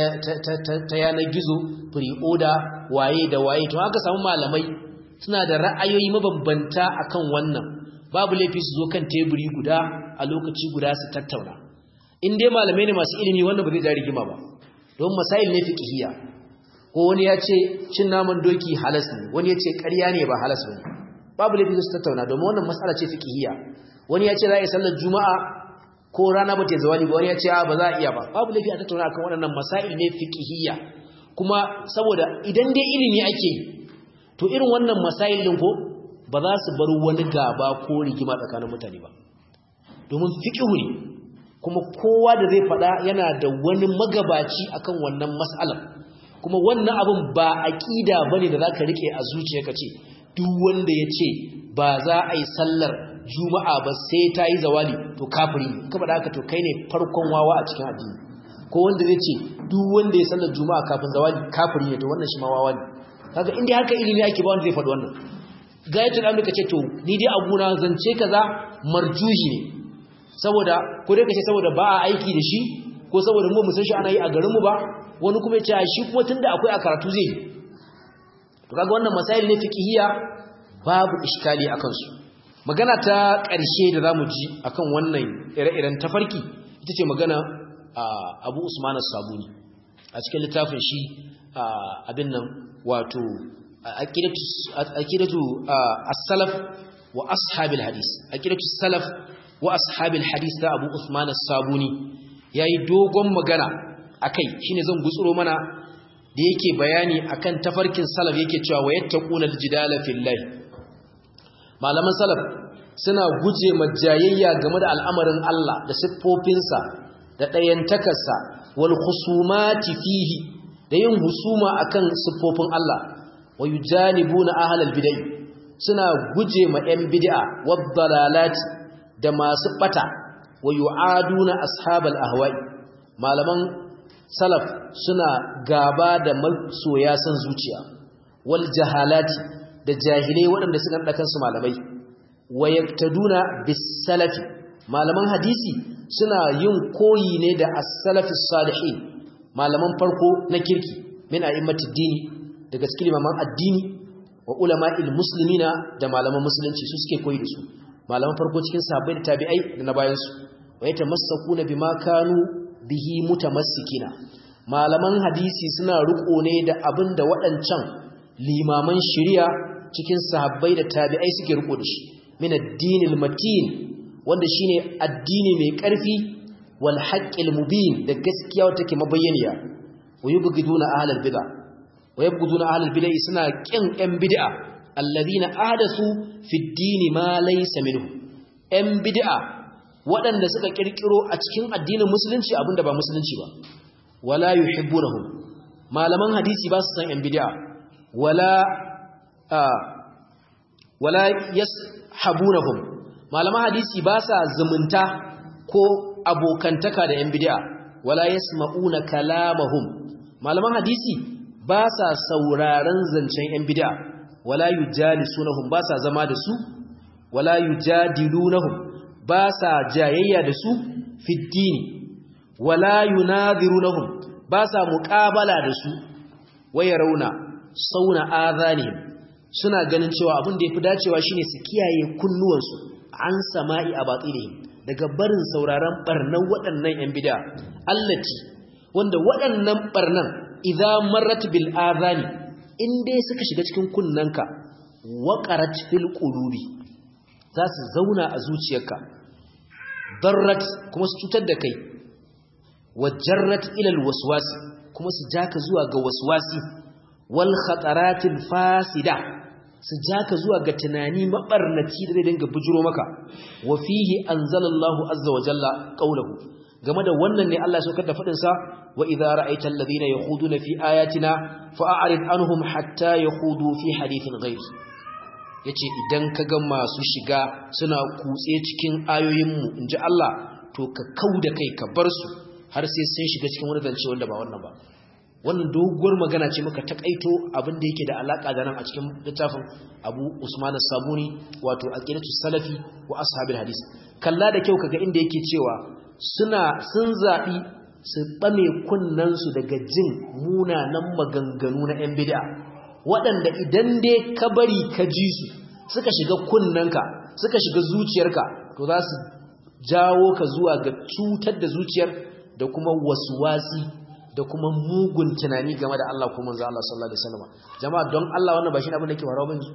ta yanar gizo pre-order waye da waye to haka samu malamai suna da ra'ayoyi mabambanta akan wannan babu laifi su zo kan teburi guda a lokaci guda su tattauna in dai malamai ne masu ilimi wannan ba zai ja rigima ba don masail ne fiqhiyya ko wani ya ce cin naman doki halas ne wani ya ce ƙarya ne ba halas bane babu laifi su tattauna domin wannan mas'ala ce fiqhiyya wani ya ce za a yi sallar juma'a ko rana ba ta zawali ba wani ya ce ba za a iya ba babu laifi a tattauna akan waɗannan masail ne fiqhiyya kuma saboda idan dai ilimi ake to irin wannan masail din ko ba za su bar wani gaba ko rigima tsakanin mutane ba domin fiqhu ne kuma kowa da zai faɗa yana da wani magabaci akan wannan mas'alar kuma wannan abin ba aqida bane da zaka rike a zuciyarka ce duk wanda ya ce ba za a yi sallar juma'a ba sai ta yi zawali to kafiri ne ka faɗa haka to kai ne farkon wawa a cikin addini ko wanda zai ce duk wanda ya sallar juma'a kafin zawali kafiri ne to wannan shi ma wawa ne kaga inda haka ilimi ake ba wanda zai faɗi wannan gayatul amri kace to ni dai abuna zance kaza marjuhi ne saboda ko dai kace saboda ba a aiki da shi ko saboda mu musan shi ana yi a garin mu ba wani kuma yace shi kuma tunda akwai a karatu zai to kaga wannan masail ne fiqhiyya babu iskali akan su magana ta ƙarshe da zamu ji akan wannan ire-iren tafarki ita ce magana Abu Usman as-Sabuni a cikin littafin shi abin nan wato aqidatu as-salaf wa ashabil hadis aqidatu salaf wa ashabil hadis da Abu Uthman as-Sabuni yayi dogon magana akai shine zan gutsuro mana da yake bayani akan tafarkin salaf yake cewa wayattaquna al-jidala fillahi malaman salaf suna guje majayayya game da al'amarin Allah da siffofinsa da ɗayantakarsa wal khusumati fihi da yin husuma akan siffofin Allah wa yujanibuna ahlal bid'ah suna guje ma 'yan bid'a waddalalati da masu bata wa yu'aduna ashabal ahwa'i malaman salaf suna gaba da masoya san zuciya wal jahalati da jahilai waɗanda suka nada kansu malamai wa yaktaduna bis salafi malaman hadisi suna yin koyi ne da as-salafi salihin malaman farko na kirki min a'immatid dini daga cikin limaman addini wa ulama'il muslimina da malaman musulunci su suke koyi da su malaman farko cikin sahabbai da tabi'ai da na bayan su wa yatamassakuna bima kanu bihi mutamassikina malaman hadisi suna riko ne da abinda waɗancan limaman shari'a cikin sahabbai da tabi'ai suke riko da shi min ad-dinil matin wanda shine addini mai ƙarfi wal haqqil mubin da gaskiya wata take mabayyaniya wa yubghiduna ahlal bid'ah wa yabghuduna ahlal bid'ah suna kin yan bid'a alladhina ahdathu fi ad-din ma laysa minhu yan bid'a waɗanda suka kirkiro a cikin addinin musulunci abinda ba musulunci ba wala yuhibbunahum malaman hadisi ba su san yan bid'a wala wala yashabunahum malaman hadisi ba sa zumunta ko abokantaka da yan bid'a wala yasma'una kalamahum malaman hadisi ba sa sauraron zancen yan bid'a wala yujalisunahum ba sa zama da su wala yujadilunahum ba sa jayayya da su fiddini wala yunadhirunahum ba sa muqabala da su waya rauna sauna azanihim suna ganin cewa abin da yafi dacewa shine su kiyaye kunnuwansu an sama'i a batilihim daga barin sauraron barnan waɗannan yan bid'a allati wanda waɗannan barnan idza marrat bil azani in dai suka shiga cikin kunnanka waqarat fil qulubi za su zauna a zuciyarka darrat kuma su cutar da kai wajarrat ila al waswasi kuma su jaka zuwa ga waswasi wal khataratil fasida su jaka zuwa ga tunani mabarnaci da zai dinga bujuro maka wa fihi anzalallahu azza wa jalla qawluhu game da wannan ne Allah ya saukar da fadin sa wa idza ra'aita alladhina yakhuduna fi ayatina fa'arid anhum hatta yakhudu fi hadithin ghayr yace idan kaga masu shiga suna kutse cikin ayoyin mu inji Allah to ka kauda kai ka bar su har sai sun shiga cikin wani zance wanda ba wannan ba wannan doguwar magana ce muka takaito abin da yake da alaka da nan a cikin littafin Abu Usman as-Sabuni wato aqidatu salafi wa ashabil hadis kalla da kyau kaga inda yake cewa suna sun zabi su bame kunnan su daga jin munanan maganganu na yan bid'a waɗanda idan dai ka bari ka ji su suka shiga kunnanka suka shiga zuciyarka to za su jawo ka zuwa ga cutar da zuciyar da kuma waswasi da kuma mugun tunani game da Allah kuma manzo Allah sallallahu alaihi wasallam jama'a don Allah wannan ba shi abin da yake faruwa bane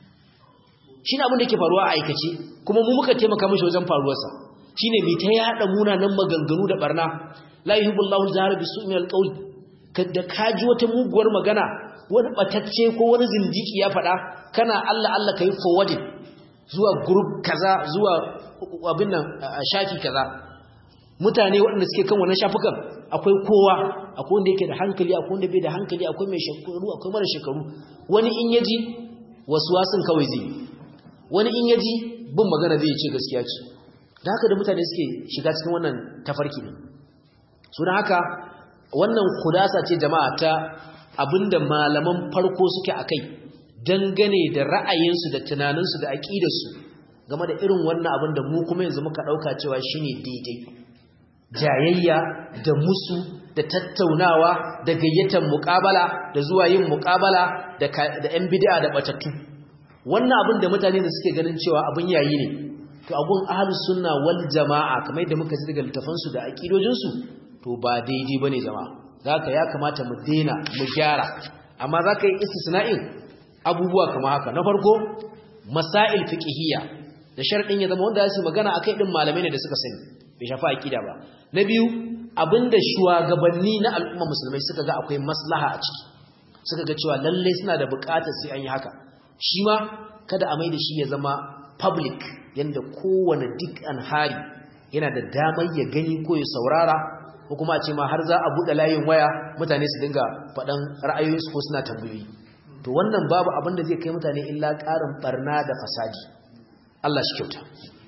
shine abin da yake faruwa a aikace kuma mu muka taimaka mishi wajen faruwar sa shine mai ta yada munanan maganganu da barna la yuhibbullahu al-jahra bisu'i al-qawl kada kaji wata muguwar magana wani batacce ko wani zindiki ya faɗa kana Allah Allah kai forwarding zuwa group kaza zuwa abin nan shafi kaza mutane waɗanda suke kan wannan shafukan akwai kowa akwai wanda yake da hankali akwai wanda bai da hankali akwai mai shekaru akwai mara shekaru wani in yaji wasin kawai zai wani in yaji bin magana zai ce gaskiya ce da haka da mutane suke shiga cikin wannan tafarki ne so da haka wannan kudasa ce jama'a ta abinda malaman farko suke akai dangane da ra'ayinsu da tunaninsu da aƙidarsu game da irin wannan abin da mu kuma yanzu muka ɗauka cewa shine daidai jayayya da musu da tattaunawa da gayyatar muƙabala da zuwa yin muƙabala da ‘yan bid'a da batattu wannan abin da mutane da suke ganin cewa abin yayi ne to abun ahlus sunna wal jama'a kamar yadda muka ji daga littafansu da aqidojinsu to ba daidai bane jama'a zaka ya kamata mu daina mu gyara amma zaka yi istisna'in abubuwa kamar haka na farko masail fiqhiyya da sharadin ya zama wanda zasu magana akai din malamai ne da suka sani bai shafa aqida ba na biyu abinda shugabanni na al'umma musulmai suka ga akwai maslaha a ciki suka ga cewa lalle suna da buƙatar sai an yi haka shi ma kada a maida shi ya zama public yanda kowane duk an hari yana da damar ya gani ko ya saurara ko kuma a ce ma har za a buɗe layin waya mutane su dinga faɗan ra'ayoyinsu ko suna tambayoyi to wannan babu abin da zai kai mutane illa ƙarin barna da fasadi Allah shi kyauta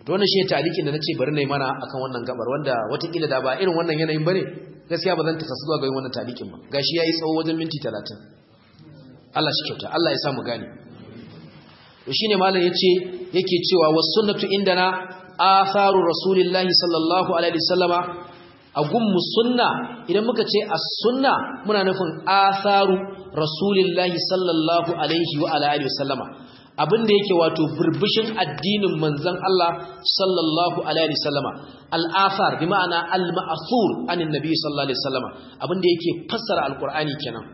to wannan shi talikin da nace bari nayi mana akan wannan gabar wanda watakila da ba irin wannan yanayin bane gaskiya ba zan ta zuwa ga wannan talikin ba gashi yayi tsawo wajen minti 30 Allah shi kyauta Allah ya sa mu gane to shine malam yace yake cewa was sunnatu indana atharu rasulillahi sallallahu alaihi wasallama agun sunna idan muka ce as-sunna muna nufin atharu rasulillahi sallallahu alaihi wa alihi wasallama abinda yake wato burbushin addinin manzon Allah sallallahu alaihi wasallama al-athar bi ma'ana al-ma'thur anin nabi sallallahu alaihi wasallama abinda yake fassara al-qur'ani kenan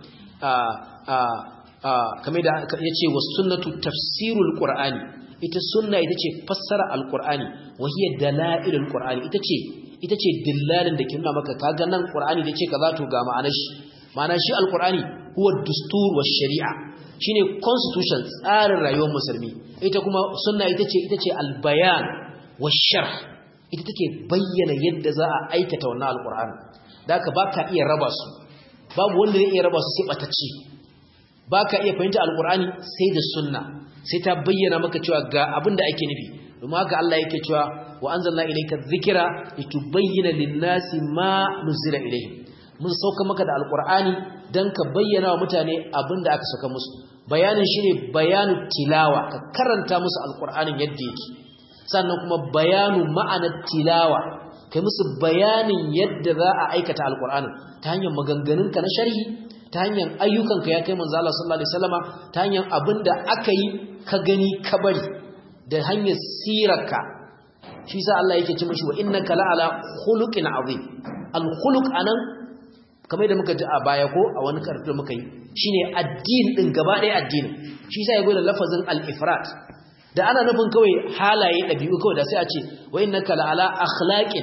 kamar da yace was sunnatu tafsirul qur'ani ita sunna ita ce fassara al-qur'ani wa hiya dalailul qur'ani ita ce ita ce dillalin da ke nuna maka kaga nan qur'ani da ce kaza to ga ma'anar shi ma'ana shi al-qur'ani huwa dustur wa shari'a shine constitution tsarin rayuwar musulmi ita kuma sunna ita ce ita ce albayan wa sharh ita take bayyana yadda za a aikata wannan alqur'ani da haka baka iya raba su babu wanda zai iya raba su sai batacci baka iya fahimta alqur'ani sai da sunna sai ta bayyana maka cewa ga abin da ake nufi domin haka Allah yake cewa wa anzalna ilayka dhikra litubayyana lin-nasi ma nuzila ilayhim mun sauka maka da alqur'ani dan ka bayyana wa mutane abin da aka saka musu bayanin shine bayanu tilawa ka karanta musu alqur'anin yadda yake sannan kuma bayanu ma'anar tilawa kai musu bayanin yadda za a aikata alqur'anin ta hanyar maganganunka na sharhi ta hanyar ayyukanka ya kai manzo Allah sallallahu alaihi wasallama ta hanyar abinda aka yi ka gani ka bari da hanyar sirarka shi sa Allah yake ce mishi wa innaka la'ala khuluqin azim al-khuluq anan kamar da muka ji a baya ko a wani karatu da muka yi shine addini din gaba ɗaya addini shi sa yago da lafazin al-ifrat da ana nufin kawai halaye dabi'u kawai da sai a ce wa innaka la'ala akhlaqin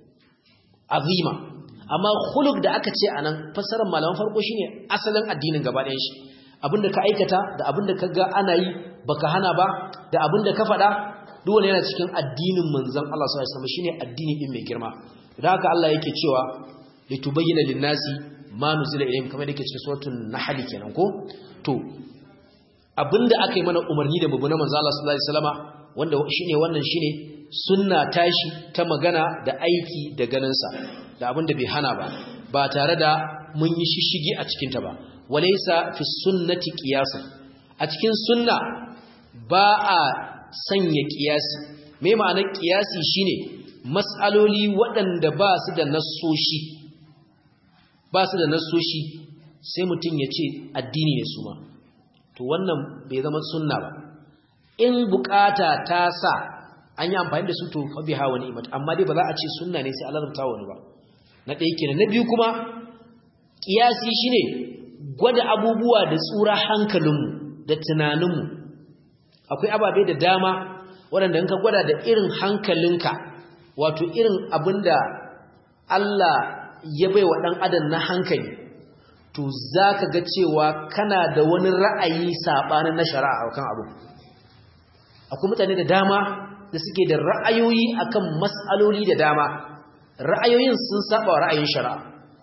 azima amma khuluq da aka ce anan fassarar malaman farko shine asalin addinin gaba ɗayan shi abinda ka aikata da abinda ka ga ana yi baka hana ba da abinda ka faɗa duk wani yana cikin addinin manzon Allah sallallahu alaihi wasallam shine addini din mai girma da haka Allah yake cewa litubayyana lin-nasi ma nuzila ilayhim kamar yake cikin suratul nahl kenan ko to abinda aka yi mana umarni da babu na manzon Allah sallallahu alaihi wasallama wanda shine wannan shine sunna tashi ta magana da aiki da ganin sa da abinda bai hana ba ba tare da mun yi shishigi a cikin ta ba walaysa fi sunnati qiyasun a cikin sunna ba a sanya kiyasi me ma'anar kiyasi shine mas'aloli waɗanda ba su da nassoshi ba su da nassoshi sai mutum ya ce addini ne su ma to wannan bai zama sunna ba in bukata ta sa an yi amfani da su to fa biha wa ni'mat amma dai ba za a ce sunna ne sai Allah ta wani ba na ɗaya kenan na biyu kuma kiyasi shine gwada abubuwa da tsura hankalinmu da tunaninmu akwai ababe da dama waɗanda in ka gwada da irin hankalinka wato irin abinda Allah ya bai wa ɗan adam na hankali to za ka ga cewa kana da wani ra'ayi saɓanin na shari'a kan abu akwai mutane da dama da suke da ra'ayoyi akan mas'aloli da dama ra'ayoyin sun saba wa ra'ayin shari'a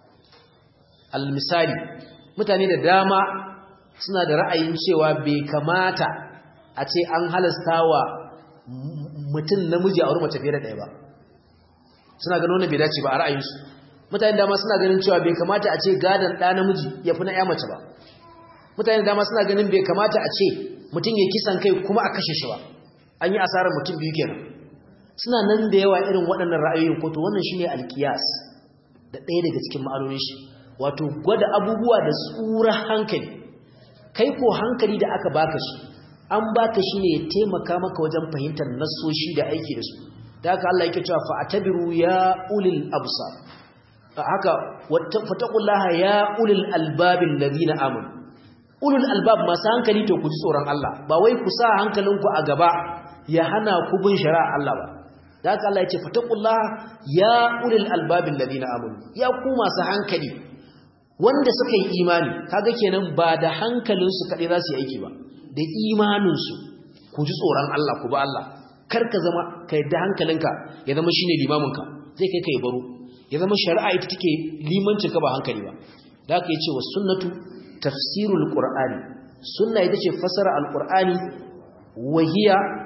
al-misali mutane da dama suna da ra'ayin cewa bai kamata a ce an halasta wa mutum namiji a wurin mace fiye da ɗaya ba suna ganin wannan bai dace ba a ra'ayinsu mutane dama suna ganin cewa bai kamata a ce gadon ɗa namiji ya fi na ya mace ba mutane dama suna ganin bai kamata a ce mutum ya kisan kai kuma a kashe shi ba an yi asarar mutum biyu kenan suna nan da yawa irin waɗannan ra'ayoyin ko to wannan shine alkiyas da ɗaya daga cikin ma'anonin shi wato gwada abubuwa da tsura hankali kai ko hankali da aka baka shi an baka shi ne ya taimaka maka wajen fahimtar nassoshi da aiki da su da haka Allah yake cewa fa'tabiru ya ulil absar haka fataqullaha ya ulil albabil ladina amanu ulul albab masu hankali to ku ji tsoron Allah ba wai ku sa hankalinku a gaba ya hana ku bin shari'a Allah ba da haka Allah ya ce fataqullaha ya ulil albabil ladina amanu ya ku masu hankali wanda suka yi imani kaga kenan ba da hankalinsu kaɗai za su yi aiki ba da imaninsu ku ji tsoron Allah ku ba Allah kar ka zama ka yadda hankalinka ya zama shine limaminka zai kai ka yi baro ya zama shari'a ita take limancin ka ba hankali ba da haka yace wa sunnatu tafsirul qur'ani sunna ita ce fasara alqur'ani wa hiya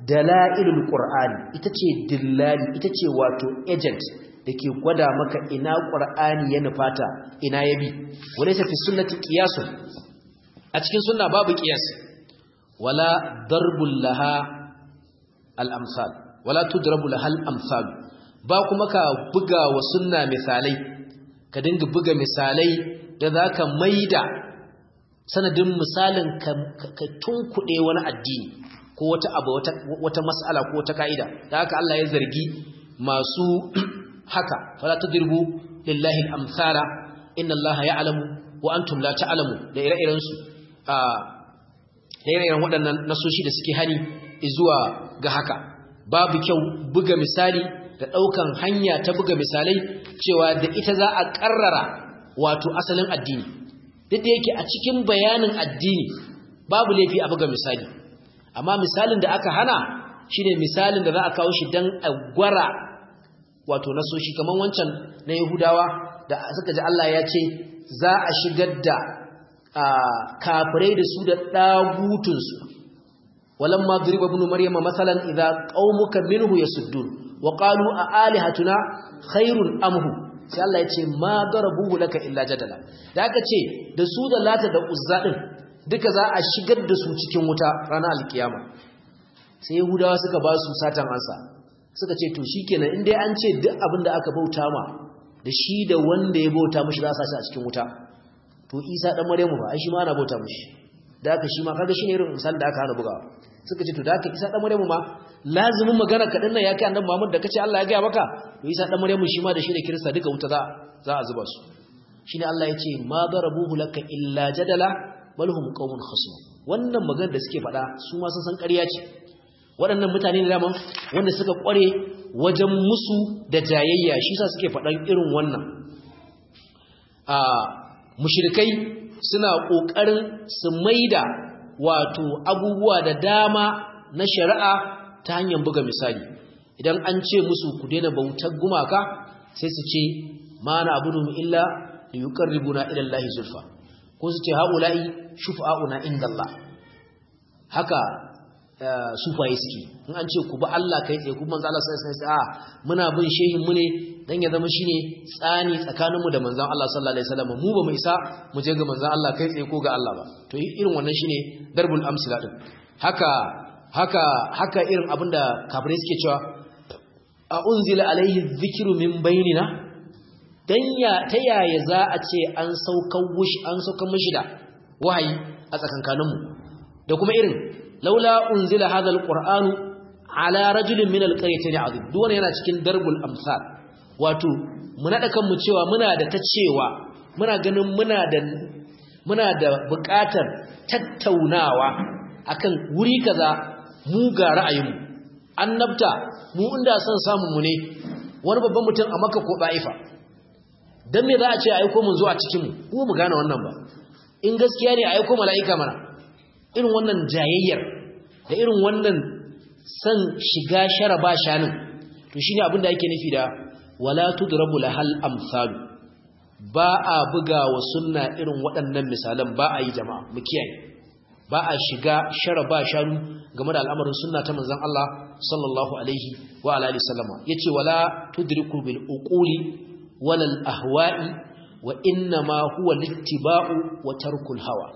dalailul qur'ani ita ce dillali ita ce wato agent dake gwada maka ina qur'ani ya nufata ina ya bi walaysa fi sunnati qiyasun a cikin sunna babu qiyas wala darbul laha al amsal wala tudrabu laha al amsal ba kuma ka buga wa sunna misalai ka dinga buga misalai da zaka maida sanadin misalin ka tunkuɗe wani addini ko wata abu wata mas'ala ko wata ka'ida da haka Allah ya zargi masu haka fala tadribu lillahi al-amsala inna Allah ya'lamu wa antum la ta'lamu da ire-iren su a da ire-iren waɗannan nasoshi da suke hani zuwa ga haka babu kyau buga misali da ɗaukan hanya ta buga misalai cewa da ita za a ƙarrara wato asalin addini duk da yake a cikin bayanin addini babu laifi a buga misali amma misalin da aka hana shine misalin da za a kawo shi dan a gwara wato nasoshi kamar wancan na Yahudawa da suka ji Allah ya ce za a shigar da kafirai da su da dagutun su walamma duriba ibn maryama masalan idza qaumuka minhu yasuddun wa qalu a alihatuna khairun amhu sai Allah ya ce ma darabuhu laka illa jadala da aka ce da su da lata da uzza din duka za a shigar da su cikin wuta ranar alkiyama sai yahudawa suka ba su satan ansa suka ce to shikenan in dai an ce duk abin da aka bauta ma da shi da wanda ya bauta mishi za su a cikin wuta to isa dan maryamu ba ai shi ma ana bauta mishi da aka shi ma kaga shine irin misalin da aka hana bugawa suka ce to da aka isa dan maryamu ma lazimin magana kaɗan nan ya kai annabi Muhammad da kace Allah ya gaya maka to isa dan maryamu shi ma da shi da kirista duka wuta za za a zuba su shine Allah ya ce ma darabuhu laka illa jadala bal hum qaumun khasum wannan magana da suke faɗa su ma sun san ƙarya ce waɗannan mutane da daman wanda suka ƙware wajen musu da jayayya shi sa suke faɗan irin wannan a mushrikai suna ƙoƙarin su maida wato abubuwa da dama na shari'a ta hanyar buga misali idan an ce musu ku daina bautar gumaka sai su ce ma na abudu illa li yuqarribuna ila Allah zulfa ko su ce haula'i shufa'una indallah haka sufaye suke in an ce ku ba Allah kai tsaye kuma manzo Allah sallallahu alaihi wasallam a muna bin shehin mu ne dan ya zama shine tsani tsakanin mu da manzon Allah sallallahu alaihi wasallam mu ba mu isa mu je ga manzon Allah kai tsaye ko ga Allah ba to irin wannan shine darbul amsila din haka haka haka irin abinda kafirai suke cewa a unzila alaihi dhikru min bainina dan ya ta yaya za a ce an saukar wushi an saukar mishi da wahayi a tsakankaninmu da kuma irin laula unzila hadha alqur'anu ala rajulin min alqaryatayn azim duk wannan yana cikin darbul amsal wato mu nada kanmu cewa muna da ta cewa muna ganin muna da muna da buƙatar tattaunawa akan wuri kaza mu ga ra'ayinmu annabta mu inda son samu mu ne wani babban mutum a Makka ko Baifa dan me za a ce aiko mun zo a cikin mu mu gane wannan ba in gaskiya ne aiko mala'ika mana irin wannan jayayyar da irin wannan san shiga sharaba shanin to shine abin da yake nufi da wala tudrabu lahal amsal ba a buga wa sunna irin waɗannan misalan ba a yi jama'a mu kiyaye ba a shiga sharaba shanu game da al'amarin sunna ta manzon Allah sallallahu alaihi wa alihi sallama yace wala tudriku bil uquli wala al ahwa'i wa inna ma huwa littiba'u wa tarkul hawa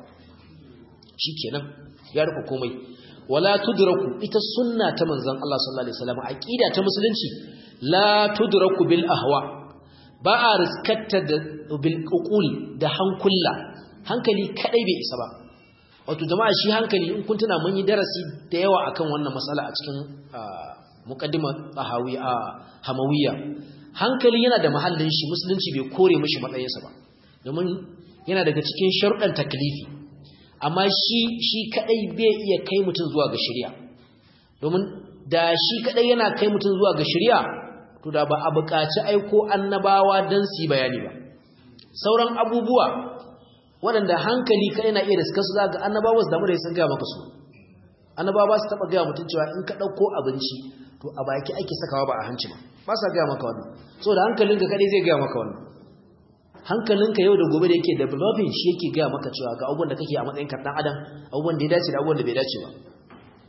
shikenan ya rufe komai wala tudraku ita sunna ta manzon Allah sallallahu alaihi wasallam aqida ta musulunci la tudraku bil ahwa ba a riskatta da bil uqul da hankula hankali kadai bai isa ba wato jama'a shi hankali in kun tuna mun yi darasi da yawa akan wannan mas'ala a cikin muqaddimah tahawiya hamawiyya hankali yana da mahallin shi musulunci bai kore mishi matsayinsa ba domin yana daga cikin sharuɗan taklifi amma shi shi kadai bai iya kai mutum zuwa ga shari'a domin da shi kadai yana kai mutum zuwa ga shari'a to da ba a buƙaci aiko annabawa dan su yi bayani ba sauran abubuwa waɗanda hankali kadai na iya da suka su za ga annabawa su damu da sun gaya maka su annabawa su taɓa gaya mutum cewa in ka ɗauko abinci to a baki ake sakawa ba a hanci ba ba sa gaya maka wannan saboda hankalinka kadai zai gaya maka wannan hankalinka yau da gobe da yake developing shi yake gaya maka cewa ga abubuwan da kake a matsayin ka dan adam abubuwan da ya dace da abubuwan da bai dace ba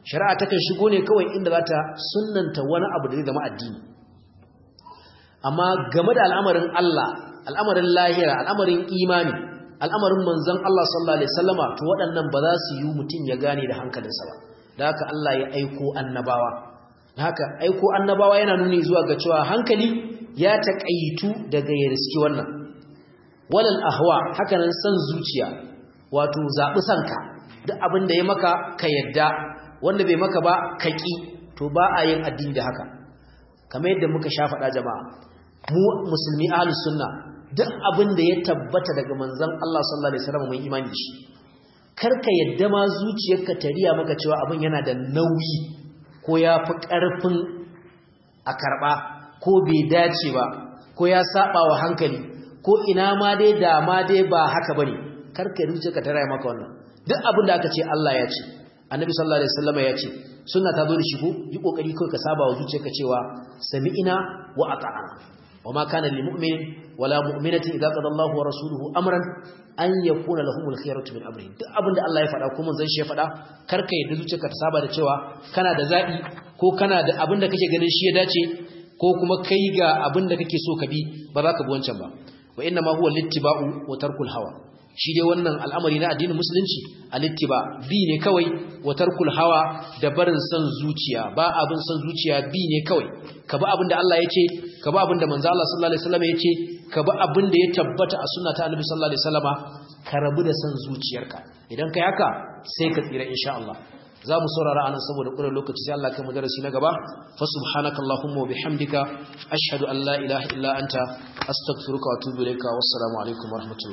shari'a takan shigo ne kawai inda za ta sunnanta wani abu da zai zama addini amma game da al'amarin Allah al'amarin lahira al'amarin imani al'amarin manzon Allah sallallahu alaihi wasallama to waɗannan ba za su yi mutum ya gane da hankalinsa ba da haka Allah ya aiko annabawa da haka aiko annabawa yana nuni zuwa ga cewa hankali ya taƙaitu daga ya riski wannan walal ahwa haka nan san zuciya wato zaɓi sanka duk abin da ya maka ka yadda wanda bai maka ba ka ƙi to ba a yin addini da haka kamar yadda muka sha faɗa jama'a mu musulmi ahlus sunna duk abin da ya tabbata daga manzon Allah sallallahu alaihi wasallam mun imani da shi karka yadda ma zuciyarka ta riya maka cewa abin yana da nauyi ko ya fi ƙarfin a karɓa ko bai dace ba ko ya saba wa hankali ko ina ma dai da ma dai ba haka bane karka zuciyarka ta riya maka wannan duk abin da aka ce Allah ya ce annabi sallallahu alaihi wasallam ya ce sunna ta zo da shi ko yi kokari kai ka saba wa zuciyarka cewa sami'ina wa ata'ana wama kana lil mu'min wala mu'minatin idza qada Allahu wa rasuluhu amran an yakuna lahumul khiyaratu min amrihim duk abinda Allah ya faɗa ko manzon shi ya faɗa karka yadda zuciyarka ta saba da cewa kana da zabi ko kana da abinda kake ganin shi ya dace ko kuma kai ga abinda kake so ka bi ba za ka bi wancan ba wa inna ma huwa littiba'u wa tarkul hawa shi dai wannan al'amari na addinin musulunci alittiba bi ne kawai wa tarkul hawa da barin san zuciya ba abin san zuciya bi ne kawai ka bi abin da Allah ya ce ka bi abin da manzo Allah sallallahu alaihi wasallam ya ce ka bi abin da ya tabbata a sunna ta Annabi sallallahu alaihi wasallama ka rabu da san zuciyarka idan kai haka sai ka tsira insha Allah za mu saurara anan saboda ƙurar lokaci sai Allah kai mu darasi na gaba fa subhanakallahumma wa bihamdika ashhadu an la ilaha illa anta astaghfiruka wa atubu ilayka wassalamu alaikum wa rahmatullahi